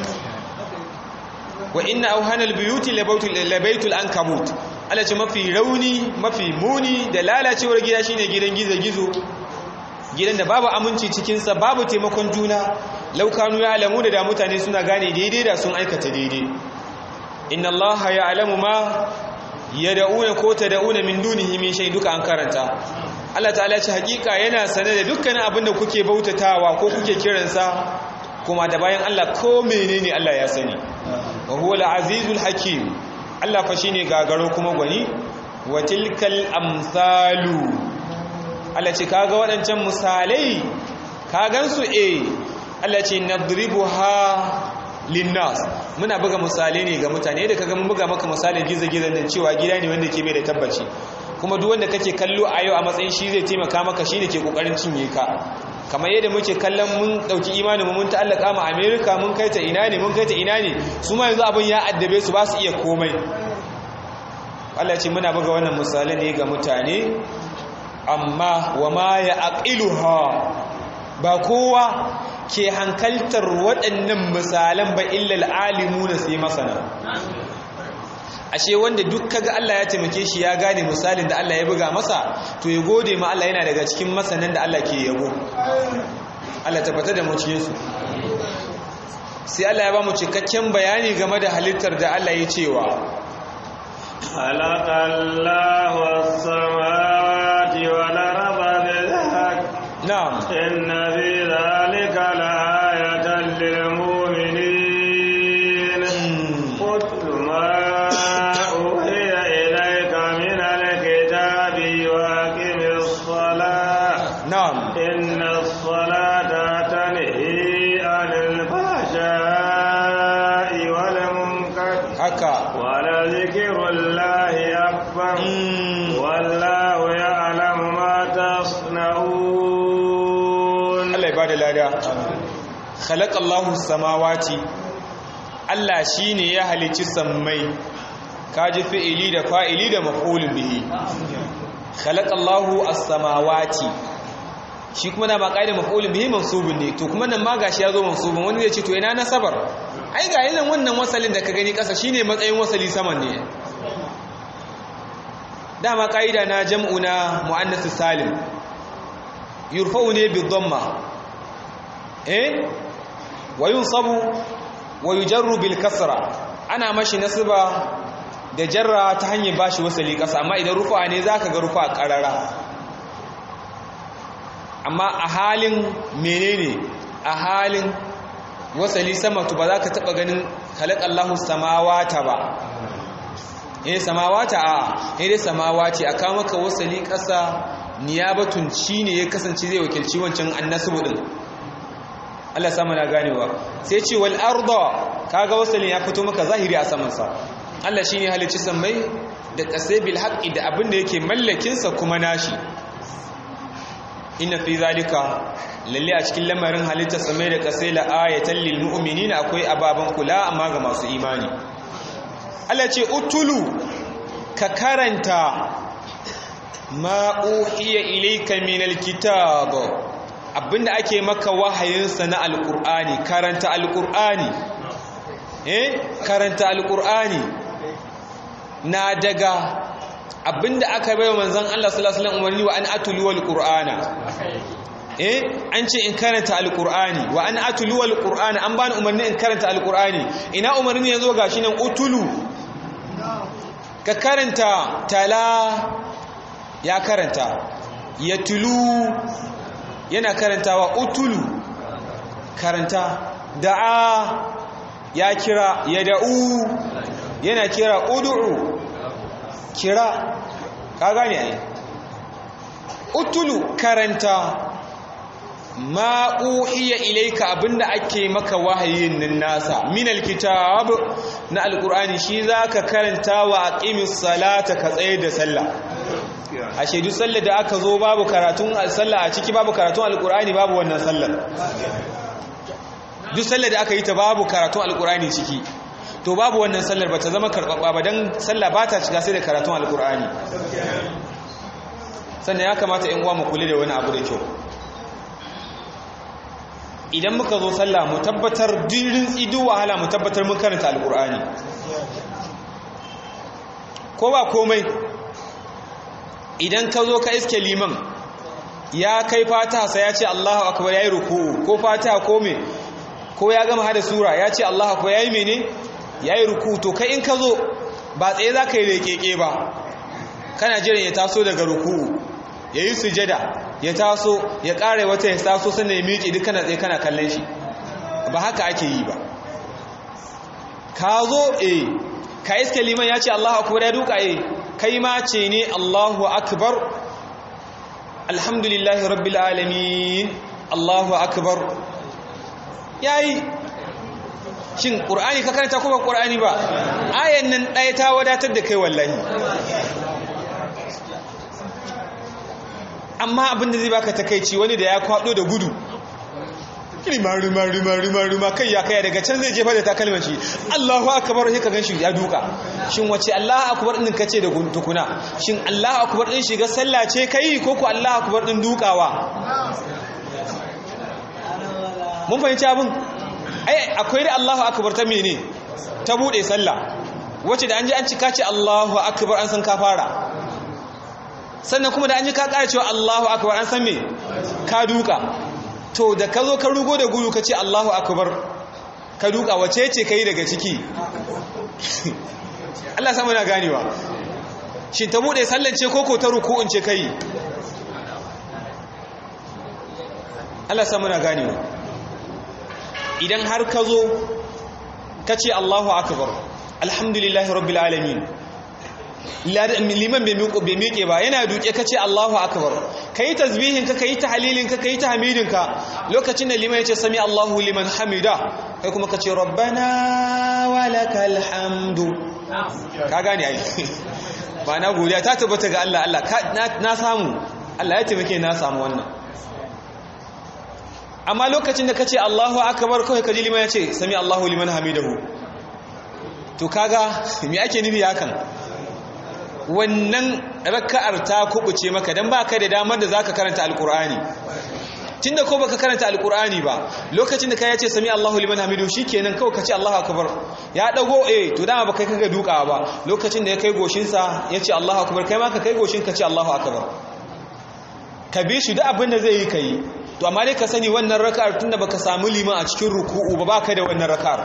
wa inna auhanal buyuti labaitul ankabut Allah ce mafi rauni mafi muni da lalacewar gida shine gidan gizo-gizo gidan da babu aminci cikinsa babu taimakon juna laukanu ya alamu da da mutane suna gane daidai da sun aikata daidai inna allaha ya alamu ma ya da'una ko ta da'una min dunihi min shay duka an karanta Allah ta'ala ce hakika yana sane da dukkanin abin da kuke bautatawa ko kuke kiransa kuma da bayan Allah ko menene Allah ya sani wa huwa al-azizul hakim Allah fa shine gagaro kuma gwani wa tilkal amsalu Allah ce kaga waɗancan misalai ka gansu eh Allah ce nadribuha linnas muna buga misalai ne ga mutane da kaga mun buga maka misalin gizo-gizo nan cewa gida ne wanda ke mai da tabbaci kuma duk wanda kake kallo a yau a matsayin shi zai taimaka maka shine ke kokarin cinye ka kamar yadda muke kallon mun dauki imanin mu mun ta'allaka mu America mun kai ta ina ne mun kai ta ina ne su ma yanzu abin ya addabe su ba su iya komai Allah ce muna buga wannan misalai ne ga mutane amma wa ma ya aqiluha ba kowa ke hankaltar waɗannan misalan ba illal alimuna sai masana ashe wanda duk kaga Allah ya taimake shi ya gane misalin da Allah ya buga masa to ya gode ma Allah yana daga cikin masanan da Allah ke yabo Allah tabbatar da mu cikin su sai Allah ya ba mu cikakken bayani game da halittar da Allah ya cewa khalaqallahu as-samawati wal arda bil haqq na'am inna fi dhalika la'ayatan lil mu'minin qul ma uhiya ilayka min al-kitabi wa aqimis salah na'am إن الصلاة تنهي عن الفحشاء والمنكر haka ولذكر الله أكبر Mm. والله يعلم ما تصنعون Allah ya bada lada khalaqallahu samawati Allah shine ya halicci sammai kaji fi'ili da fa'ili da maf'ulun bihi khalaqallahu as-samawati shi kuma na ma qaida maf'ulun bihi mansubun ne to kuma nan ma gashi yazo mansubun wani zai ce to ina nasabar ai ga yanzu wannan wasalin da ka gani kasa shine matsayin wasali saman ne dama qaida na jam'u na muannath salim yurfa'u ne bi dhamma eh wa yunsabu wa yujarru bil kasra ana mashi nasba da jarra ta hanyar bashi wasali kasa amma idan rufa ne zaka ga rufa karara amma a halin menene a halin wasali sama to ba za ka taba ganin khalaqallahu samawata ba eh samawata a eh dai samawati aka maka wasali kasa niyabatun ne ya kasance zai wakilci wancan annasbu din Allah samu na ganewa sai ce wal arda kaga wasalin ya fito maka zahiri a saman sa Allah shine halicci sammai da kasai bil haqqi da abin da yake mallakin sa kuma nashi inna fi zalika lalle a cikin lamarin halitta sammai da kasai la ayatan lil mu'minina akwai ababan kula amma ga masu imani Allah ce utulu ka karanta ma uhiya ilayka min alkitab abinda ake maka wahayinsa na alqur'ani karanta alqur'ani eh karanta alqur'ani na daga abinda aka bai manzon Allah sallallahu alaihi wasallam umarni wa an atulu wal qur'ana eh an ce in karanta alqur'ani wa an atulu wal qur'ana an bani umarni in karanta alqur'ani ina umarni yazo gashi nan utulu ka karanta tala ya karanta ya tulu yana karantawa utulu karanta da'a ya kira ya da'u yana kira ud'u kira ka gane ai utulu karanta ma uhiya ilayka abinda ake maka wahayin nan nasa min alkitab na alqur'ani shi zaka karanta wa aqimis salata ka tsaye da sallah ashe duk sallar da aka zo babu karatun sallah a ciki babu karatun alqur'ani babu wannan sallar duk sallar da aka yi ta babu karatun alqur'ani ciki to babu wannan sallar ba ta zama karɓaɓɓa ba don sallah ba ta shiga sai da karatun alkur'ani sannan ya kamata in uwa mu kula da wani abu da kyau idan muka zo sallah mu tabbatar dirin tsidu wahala mu tabbatar mun karanta alkur'ani ko ba komai idan ka zo ka iske liman ya kai fata sai ya ce Allahu akbar yayi ruku'u ko fata ko me ko ya gama hada sura ya ce Allahu akbar yayi mene yayi ruku'u to kai in ka zo ba tsaye za ka yi rekeke ba kana jiran ya taso daga ruku'u yayi sujada ya taso ya kare wata ya taso sannan ya miƙe duk kana tsaye kana kallon shi ba haka ake yi ba ka zo eh ka iske liman ya ce Allahu akbar ya duka eh kai ma ce ne Allahu akbar alhamdulillahi rabbil alamin Allahu akbar yayi shin qur'ani ka karanta ko ba qur'ani ba ayan nan ɗaya ta wadatar da kai wallahi amma abinda zai baka takeici wani da ya kwado da gudu rima rima rima rima rima kai ya kai daga can zai jefa da takalman shi Allahu akbar sai ka ganshi ya duka shin wace Allahu akbar din kace da tukuna shin Allahu akbar din shiga sallah ce kai ko ko Allahu akbar din dukawa mun fahimci abin ai akwai da Allahu akbar ta mene ta bude sallah wace da an ji an cika ce Allahu akbar an san ka fara sannan kuma da an ji ka ƙara cewa Allahu akbar an san me ka duka to da ka zo ka rugo da gudu ka ce Allahu akbar ka duka wace ce kai daga ciki Allah samu na ganewa shi ta bude sallan ce koko ta ruku'un ce kai Allah samu na ganewa idan har ka zo ka ce Allahu akbar alhamdulillahi rabbil alamin liman bai miƙe ba yana duke ka ce Allahu akbar ka yi tasbihin ka yi tahlilin ka yi tahmidin ka lokacin da liman ya ce sami Allahu liman hamida kai kuma ka ce rabbana walakal hamdu ka gane ai ba na godiya ta tabbata ga Allah Allah na samu Allah ya taimake na samu wannan amma lokacin da ka ce Allahu akbar kawai ka ji liman ya ce sami Allahu liman hamidahu to kaga me ake nufi hakan wannan raka'ar ta kubuce maka dan baka da damar da zaka karanta alqur'ani tunda ko baka karanta alqur'ani ba lokacin da kai yace sami Allahu liman hamidu shikenan kawai kace Allahu akbar ya dago eh to dama baka kaga duka ba lokacin da ya kai goshin sa yace Allahu akbar kai ma ka kai goshin ka ce Allahu akbar ka bi shi da abin da zai yi kai to amma dai ka sani wannan raka'ar tunda baka samu liman a cikin ruku'u ba baka da wannan raka'ar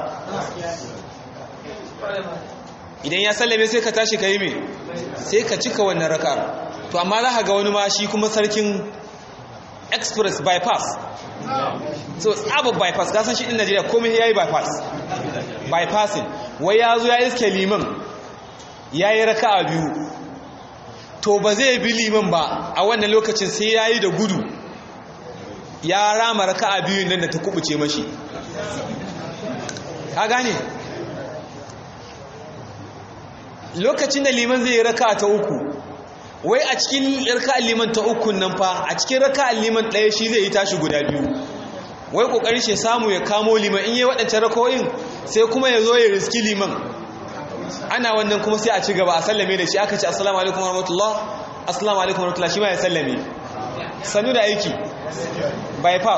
idan ya sallame sai ka tashi ka yi mai sai ka cika wannan raka'ar to amma za ka ga wani ma shi kuma sarkin express bypass so tsaba bypass ka san shi din najeriya komai ya yi bypass bypassing wai ya zo ya iske liman ya yi raka'a biyu to ba zai bi liman ba a wannan lokacin sai ya yi da gudu ya rama raka'a biyu nan da ta kubuce mashi ka gane lokacin da liman zai yi raka ta uku wai a cikin raka liman ta uku nan fa a cikin raka liman ɗaya shi zai yi tashi guda biyu wai ƙoƙarin shi samu ya kamo liman in yi waɗancan rako'in sai kuma ya zo ya riski liman ana wannan kuma sai a ci gaba a sallame da shi aka ce assalamu alaikum warahmatullah assalamu alaikum warahmatullah shi ma ya sallame sanu da aiki bypass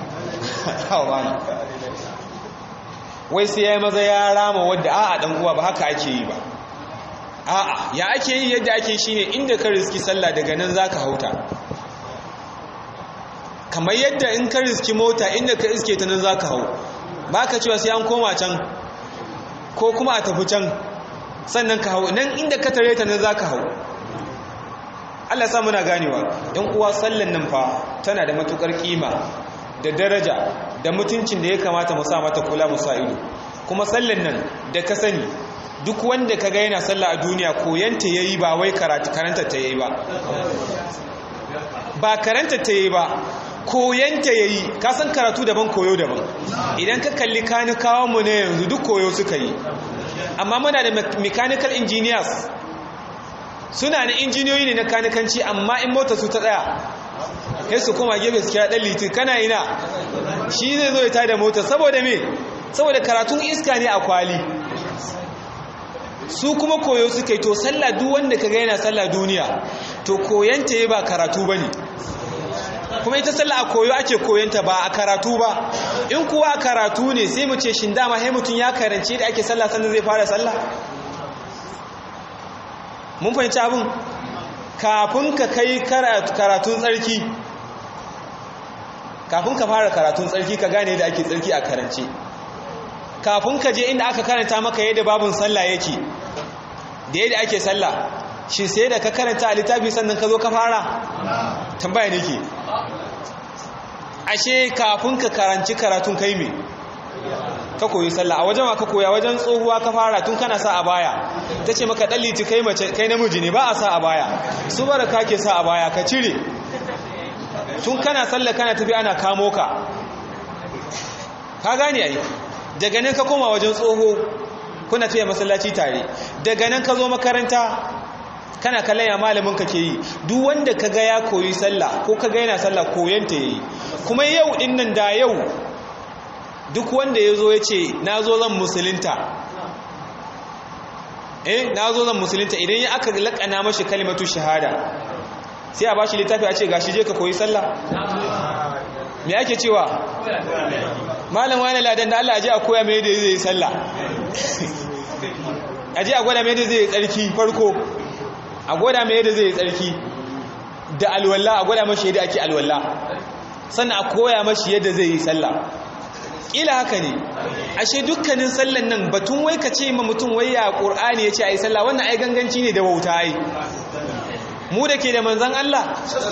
wai sai ya yi maza ya rama wadda a'a ɗan uwa ba haka ake yi ba a'a ya ake yi yadda ake shi ne inda ka riski sallah daga nan za ka hauta kamar yadda in ka riski mota inda ka iske ta nan za ka hau ba ka cewa sai an koma can ko kuma a tafi can sannan ka hau nan inda ka tare ta nan za ka hau Allah sa muna ganewa ɗan uwa sallan nan fa tana da matukar kima da daraja da mutuncin da ya kamata mu sa mata kula mu sa ido kuma sallan nan da ka sani duk wanda ka ga yana sallah a duniya koyanta yayi ba wai karanta ta yayi ba ba karanta ta yayi ba koyanta yayi ka san karatu daban koyo daban idan ka kalli kanikawan mu ne yanzu duk koyo suka yi amma muna da mechanical engineers suna na injiniyoyi ne na kanikanci amma in mota su ta tsaya sai su koma gefe su kira dan litin kana ina shi zai zo ya tada mota saboda me saboda karatun iska ne a kwali su kuma koyo suka yi to sallah duk wanda ka ga yana sallah duniya to koyanta ya ba karatu bane kuma ita sallah a koyo ake koyanta ba a karatu ba in kuwa karatu ne sai mu ce shin dama sai mutum ya karance da ake sallah sannan zai fara sallah mun fahimci abin kafin ka kai karatun tsarki kafin ka fara karatun tsarki ka gane da ake tsarki a karance kafin ka je inda aka karanta maka yadda babun sallah yake da yadda ake sallah shi sai da ka karanta a littafi sannan ka zo ka fara tambaya nake ashe kafin ka karanci karatun kai me ka koyi sallah a wajen ka koya wajen tsohuwa ka fara tun kana sa a baya ta ce maka ɗan liti kai mace kai namiji ne ba a sa a baya su bara ka ke sa a baya ka cire tun kana sallah kana tafi ana kamo ka ka gane ai daga nan ka koma wajen tsoho kuna tafiya masallaci tare daga nan ka zo makaranta kana kallon ya malamin ka ke yi duk wanda ka ga ya koyi sallah ko ka ga yana sallah koyanta yayi kuma yau din nan da yau duk wanda ya zo ya ce na zo zan musulunta eh na zo zan musulunta idan ya aka laƙana mashi kalimatu shahada sai a bashi littafi a ce gashi je ka koyi sallah me ake cewa malam wani ladan da Allah aje a koya mai da zai yi sallah aje a gwada mai da zai yi tsarki farko a gwada mai da zai yi tsarki da alwala a gwada mashi yadda ake alwala sannan a koya mashi yadda zai yi sallah ila haka ne ashe dukkanin sallan nan batun wai ka ce ma mutum wai ya qur'ani ya ce ai sallah wannan ai ganganci ne da wauta ai mu da ke da manzan Allah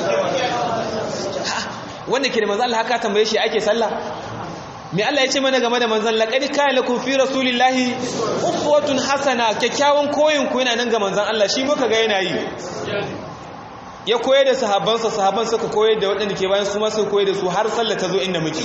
wanda ke da manzan Allah haka tambaye shi ake sallah me Allah ya ce mana game da manzan laqad kana lakum fi rasulillahi uswatun hasana kyakkyawan koyin ku yana nan ga manzan Allah shi muka ga yana yi ya koyar da sahabbansa sahabban suka koyar da waɗanda ke bayan su ma suka koyar da su har sallah ta zo inda muke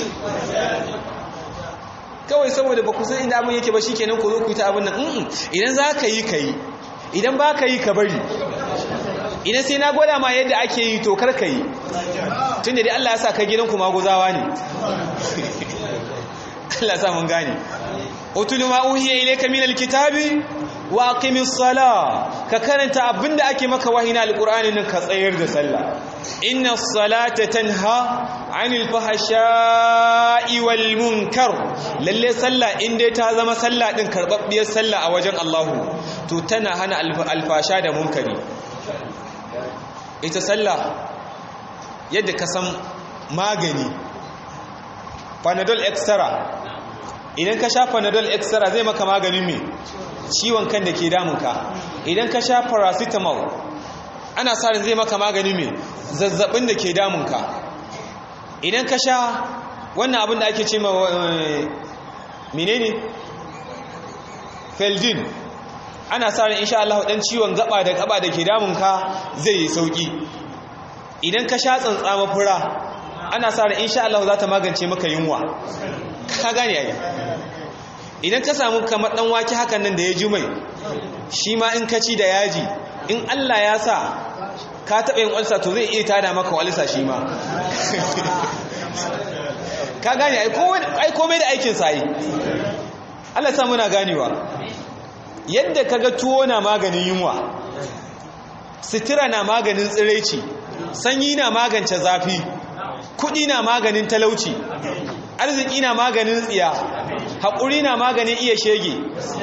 kawai saboda ba ku san inda abin yake ba shikenan ku zo ku yi ta abin nan idan za ka yi ka yi idan ba ka yi ka bari idan sai na gwada ma yadda ake yi to karka yi tun da dai Allah ya sa ka gidanku maguzawa ne Allah sa mun gane utulu ma uhiya ilayka min alkitabi wa aqimis sala ka karanta abinda ake maka wahayi na alqur'ani nan ka tsayar da sallah inna salata tanha anil fahsha'i wal munkar lalle sallah in dai ta zama sallah din karbabbiyar sallah a wajen Allah to tana hana alfasha da munkari ita sallah yadda ka san magani panadol extra idan ka sha panadol extra zai maka maganin me ciwon kan da ke damunka idan ka sha paracetamol ana sa zai maka maganin me zazzabin da ke damunka idan ka sha wannan abin da ake ce ma menene feldin ana sa ran insha Allah dan ciwon gaba da gaba da ke damunka zai yi sauki idan ka sha tsantsama fura ana sa ran insha Allah za ta magance maka yunwa ka gane ai idan ka samu kamar dan wake hakan nan da ya ji mai shi ma in ka ci da yaji in Allah ya sa ka taɓa yin walsa to zai iya tada maka walsa shi ma ka gane ai komai da aikin sa yi Allah sa muna ganewa yadda kaga tuwo na maganin yunwa sitira na maganin tsiraici sanyi na magance zafi kudi na maganin talauci arziki na maganin tsiya haƙuri na maganin iya shege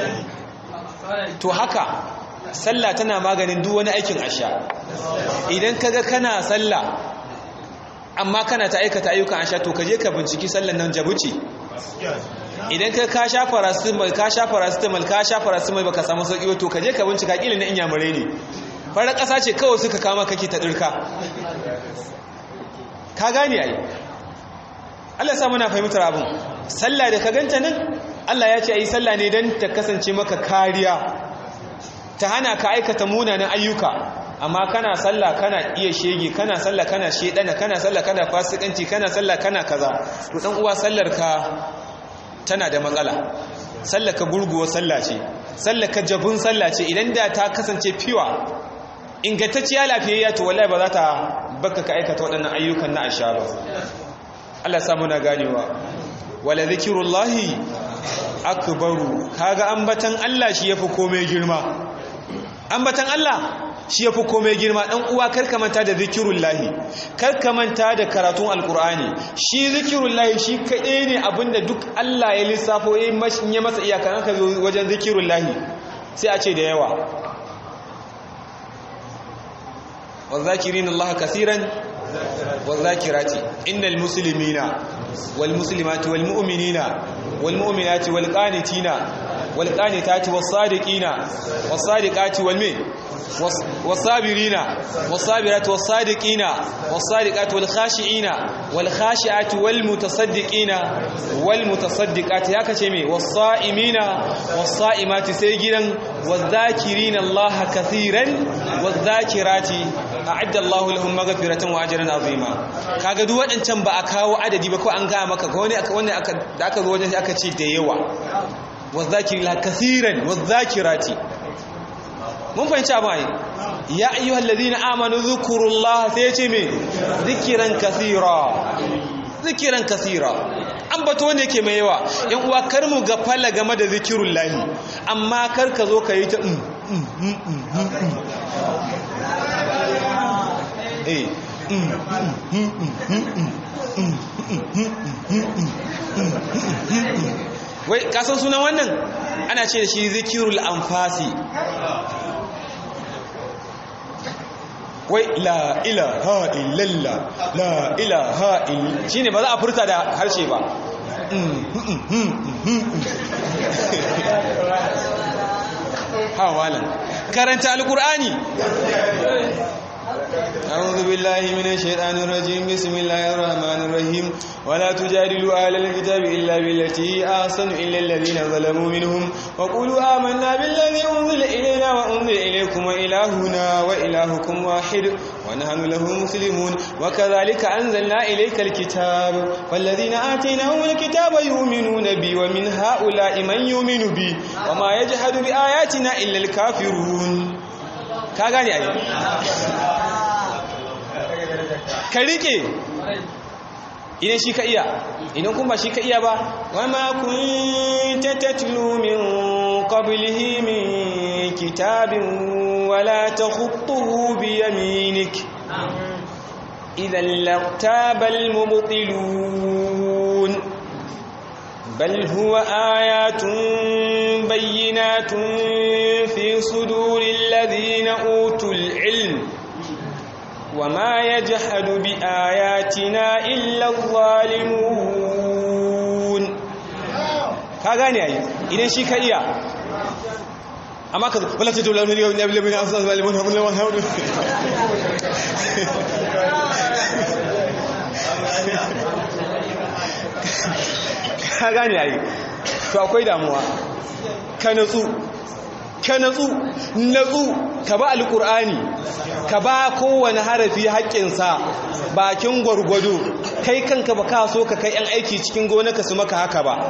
to haka sallah tana maganin duk wani aikin asha idan kaga kana sallah amma kana ta aikata ayyukan asha to kaje ka binciki sallan nan jabuci idan ka ka sha paracetamol ka sha paracetamol ka sha paracetamol baka samu sauki ba to kaje ka bincika kila na inyamurai ne farar ƙasa ce kawai suka kama kake ta dirka ka gane ai Allah ya sa muna fahimtar abin sallah da ka ganta nan Allah ya ce ayi sallah ne dan ta kasance maka kariya ta hana ka aikata munanan ayyuka amma kana sallah kana iya shege kana sallah kana shedana kana sallah kana fasikanci kana sallah kana kaza to dan uwa sallar ka tana da matsala sallar ka gurguwa sallah ce sallar ka jabun sallah ce idan da ta kasance fiwa ingantacciya lafiyayya to wallahi ba za ta baka ka aikata waɗannan ayyukan na aisha ba Allah samu na ganewa wala zikirullahi akbaru kaga ambatan Allah shi yafi komai girma ambatan Allah shi yafi komai girma dan uwa karka manta da zikirullahi karka manta da karatun alqur'ani shi zikirullahi shi kadai ne abinda duk Allah ya lissafo ya masa iyaka aka zo wajen zikirullahi sai a ce da yawa والذاكرين الله كثيرا والذاكرات إن المسلمين والمسلمات والمؤمنين والمؤمنات والقانتين والقانتات والصادقين والصادقات والمين والصابرين والصابرات والصادقين والصادقات والخاشعين والخاشعات والمتصدقين والمتصدقات يا كشمي والصائمين والصائمات سيجرا والذاكرين الله كثيرا والذاكرات a'adda Allahu lahum maghfiratan wa ajran azima kaga duk wadancan ba a kawo adadi ba ko an ga maka ko wani aka wani aka da aka zo wajen aka ce da yawa wazakirila kaseeran wazakirati mun fahimci abin ai ya ayyuhal ladina amanu dhkurullaha sai ya ce me zikiran kaseera zikiran kaseera an bato wanda yake mai yawa yan uwa kar mu ga fala game da zikirullahi amma kar ka zo ka yi ta wai kasan sunan wannan ana ce da shi zikirul anfasi wai la ilaha illallah la ilaha illallah shine ba za a furta da harshe ba ha malam karanta alqur'ani أعوذ بالله من الشيطان الرجيم بسم الله الرحمن الرحيم ولا تجادلوا أهل الكتاب إلا بالتي أحسن إلا الذين ظلموا منهم وقولوا آمنا بالذي أنزل إلينا وأنزل إليكم وإلهنا وإلهكم واحد ونحن له مسلمون وكذلك أنزلنا إليك الكتاب والذين آتيناهم الكتاب يؤمنون بي ومن هؤلاء من يؤمن بي وما يجحد بآياتنا إلا الكافرون ka gane ai ka rike idan shi ka iya idan kuma shi ka iya ba wama kunta tatlu min qablihi min kitabin wala takhutuhu bi yaminik idan lartaba almubtilun بل هو آيات بينات في صدور الذين أوتوا العلم وما يجحد بآياتنا إلا الظالمون كاغاني أي إذا شي كايا أما كذا ولا تدعوا لهم اليوم نبي من أصلا الظالمون هم لهم هؤلاء ka gane yayi to akwai damuwa ka natsu ka natsu natsu ka ba alkur'ani ka ba kowane harafi haƙƙinsa bakin gwargwado kai kanka ba ka so ka kai 'yan aiki cikin gonaka su maka haka ba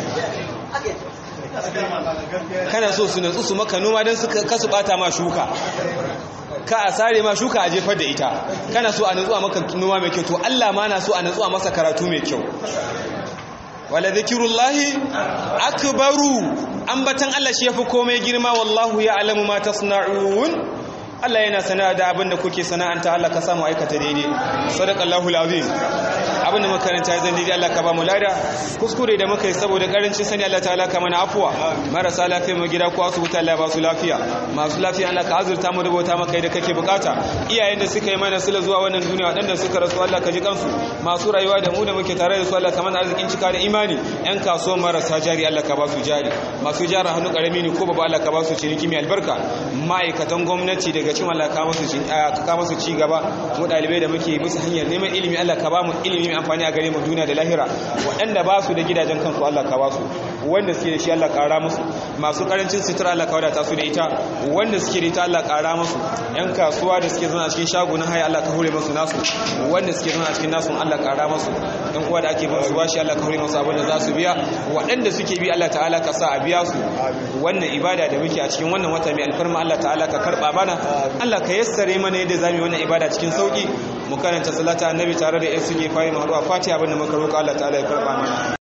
kana so su natsu su maka noma don kasu bata ma shuka ka a sare ma shuka a jefar da ita kana so a natsu a maka noma mai kyau to Allah ma na so a natsu a masa karatu mai kyau wala zikirullahi akbaru ambatan Allah shi yafi komai girma wallahu ya'lamu ma tasna'un Allah yana sana'a da abinda kuke sana'anta Allah ka samu aikata daidai sadaqallahu alazim abinda makaranta zan daidai Allah ka ba mu lada kuskure da muka yi saboda karancin sani Allah ta'ala ka mana afuwa marasa lafiya mu gida ko asibiti Allah ba su lafiya masu lafiya Allah ka azurta mu rubuta maka da kake bukata iyayen da suka yi mana sila zuwa wannan duniya wadanda suka rasu Allah ka ji kansu masu rayuwa da mu da muke tare da su Allah ka mana arzikin cika da imani yan kasuwa marasa jari Allah ka ba su jari masu jara hannu karami ne ko babu Allah ka ba su ciniki mai albarka ma'aikatan gwamnati daga cikin Allah ka masu ci gaba mu dalibai da muke bisa hanyar neman ilimi Allah ka ba mu ilimi mai amfani a gare mu duniya da lahira waɗanda ba su da gidajen kansu Allah ka ba su wanda suke da shi Allah ƙara musu masu ƙarancin sutura Allah ka wadata su da ita wanda suke da ita Allah ƙara musu yan kasuwa da suke zama a cikin shagunan haya Allah ka hore musu nasu wanda suke zama a cikin nasu Allah ƙara musu yan uwa da ake ba su bashi Allah ka hore musu abin da za su biya waɗanda suke bi Allah ta'ala ka sa a biya su wannan ibada da muke a cikin wannan wata mai alfarma Allah ta'ala ka karɓa mana Allah ka yassare mana yadda zamu yi wannan ibada cikin sauki mu karanta salata annabi tare da yan suke fayi mu haɗu a fatiha abin da muka roƙa Allah ta'ala ya karɓa mana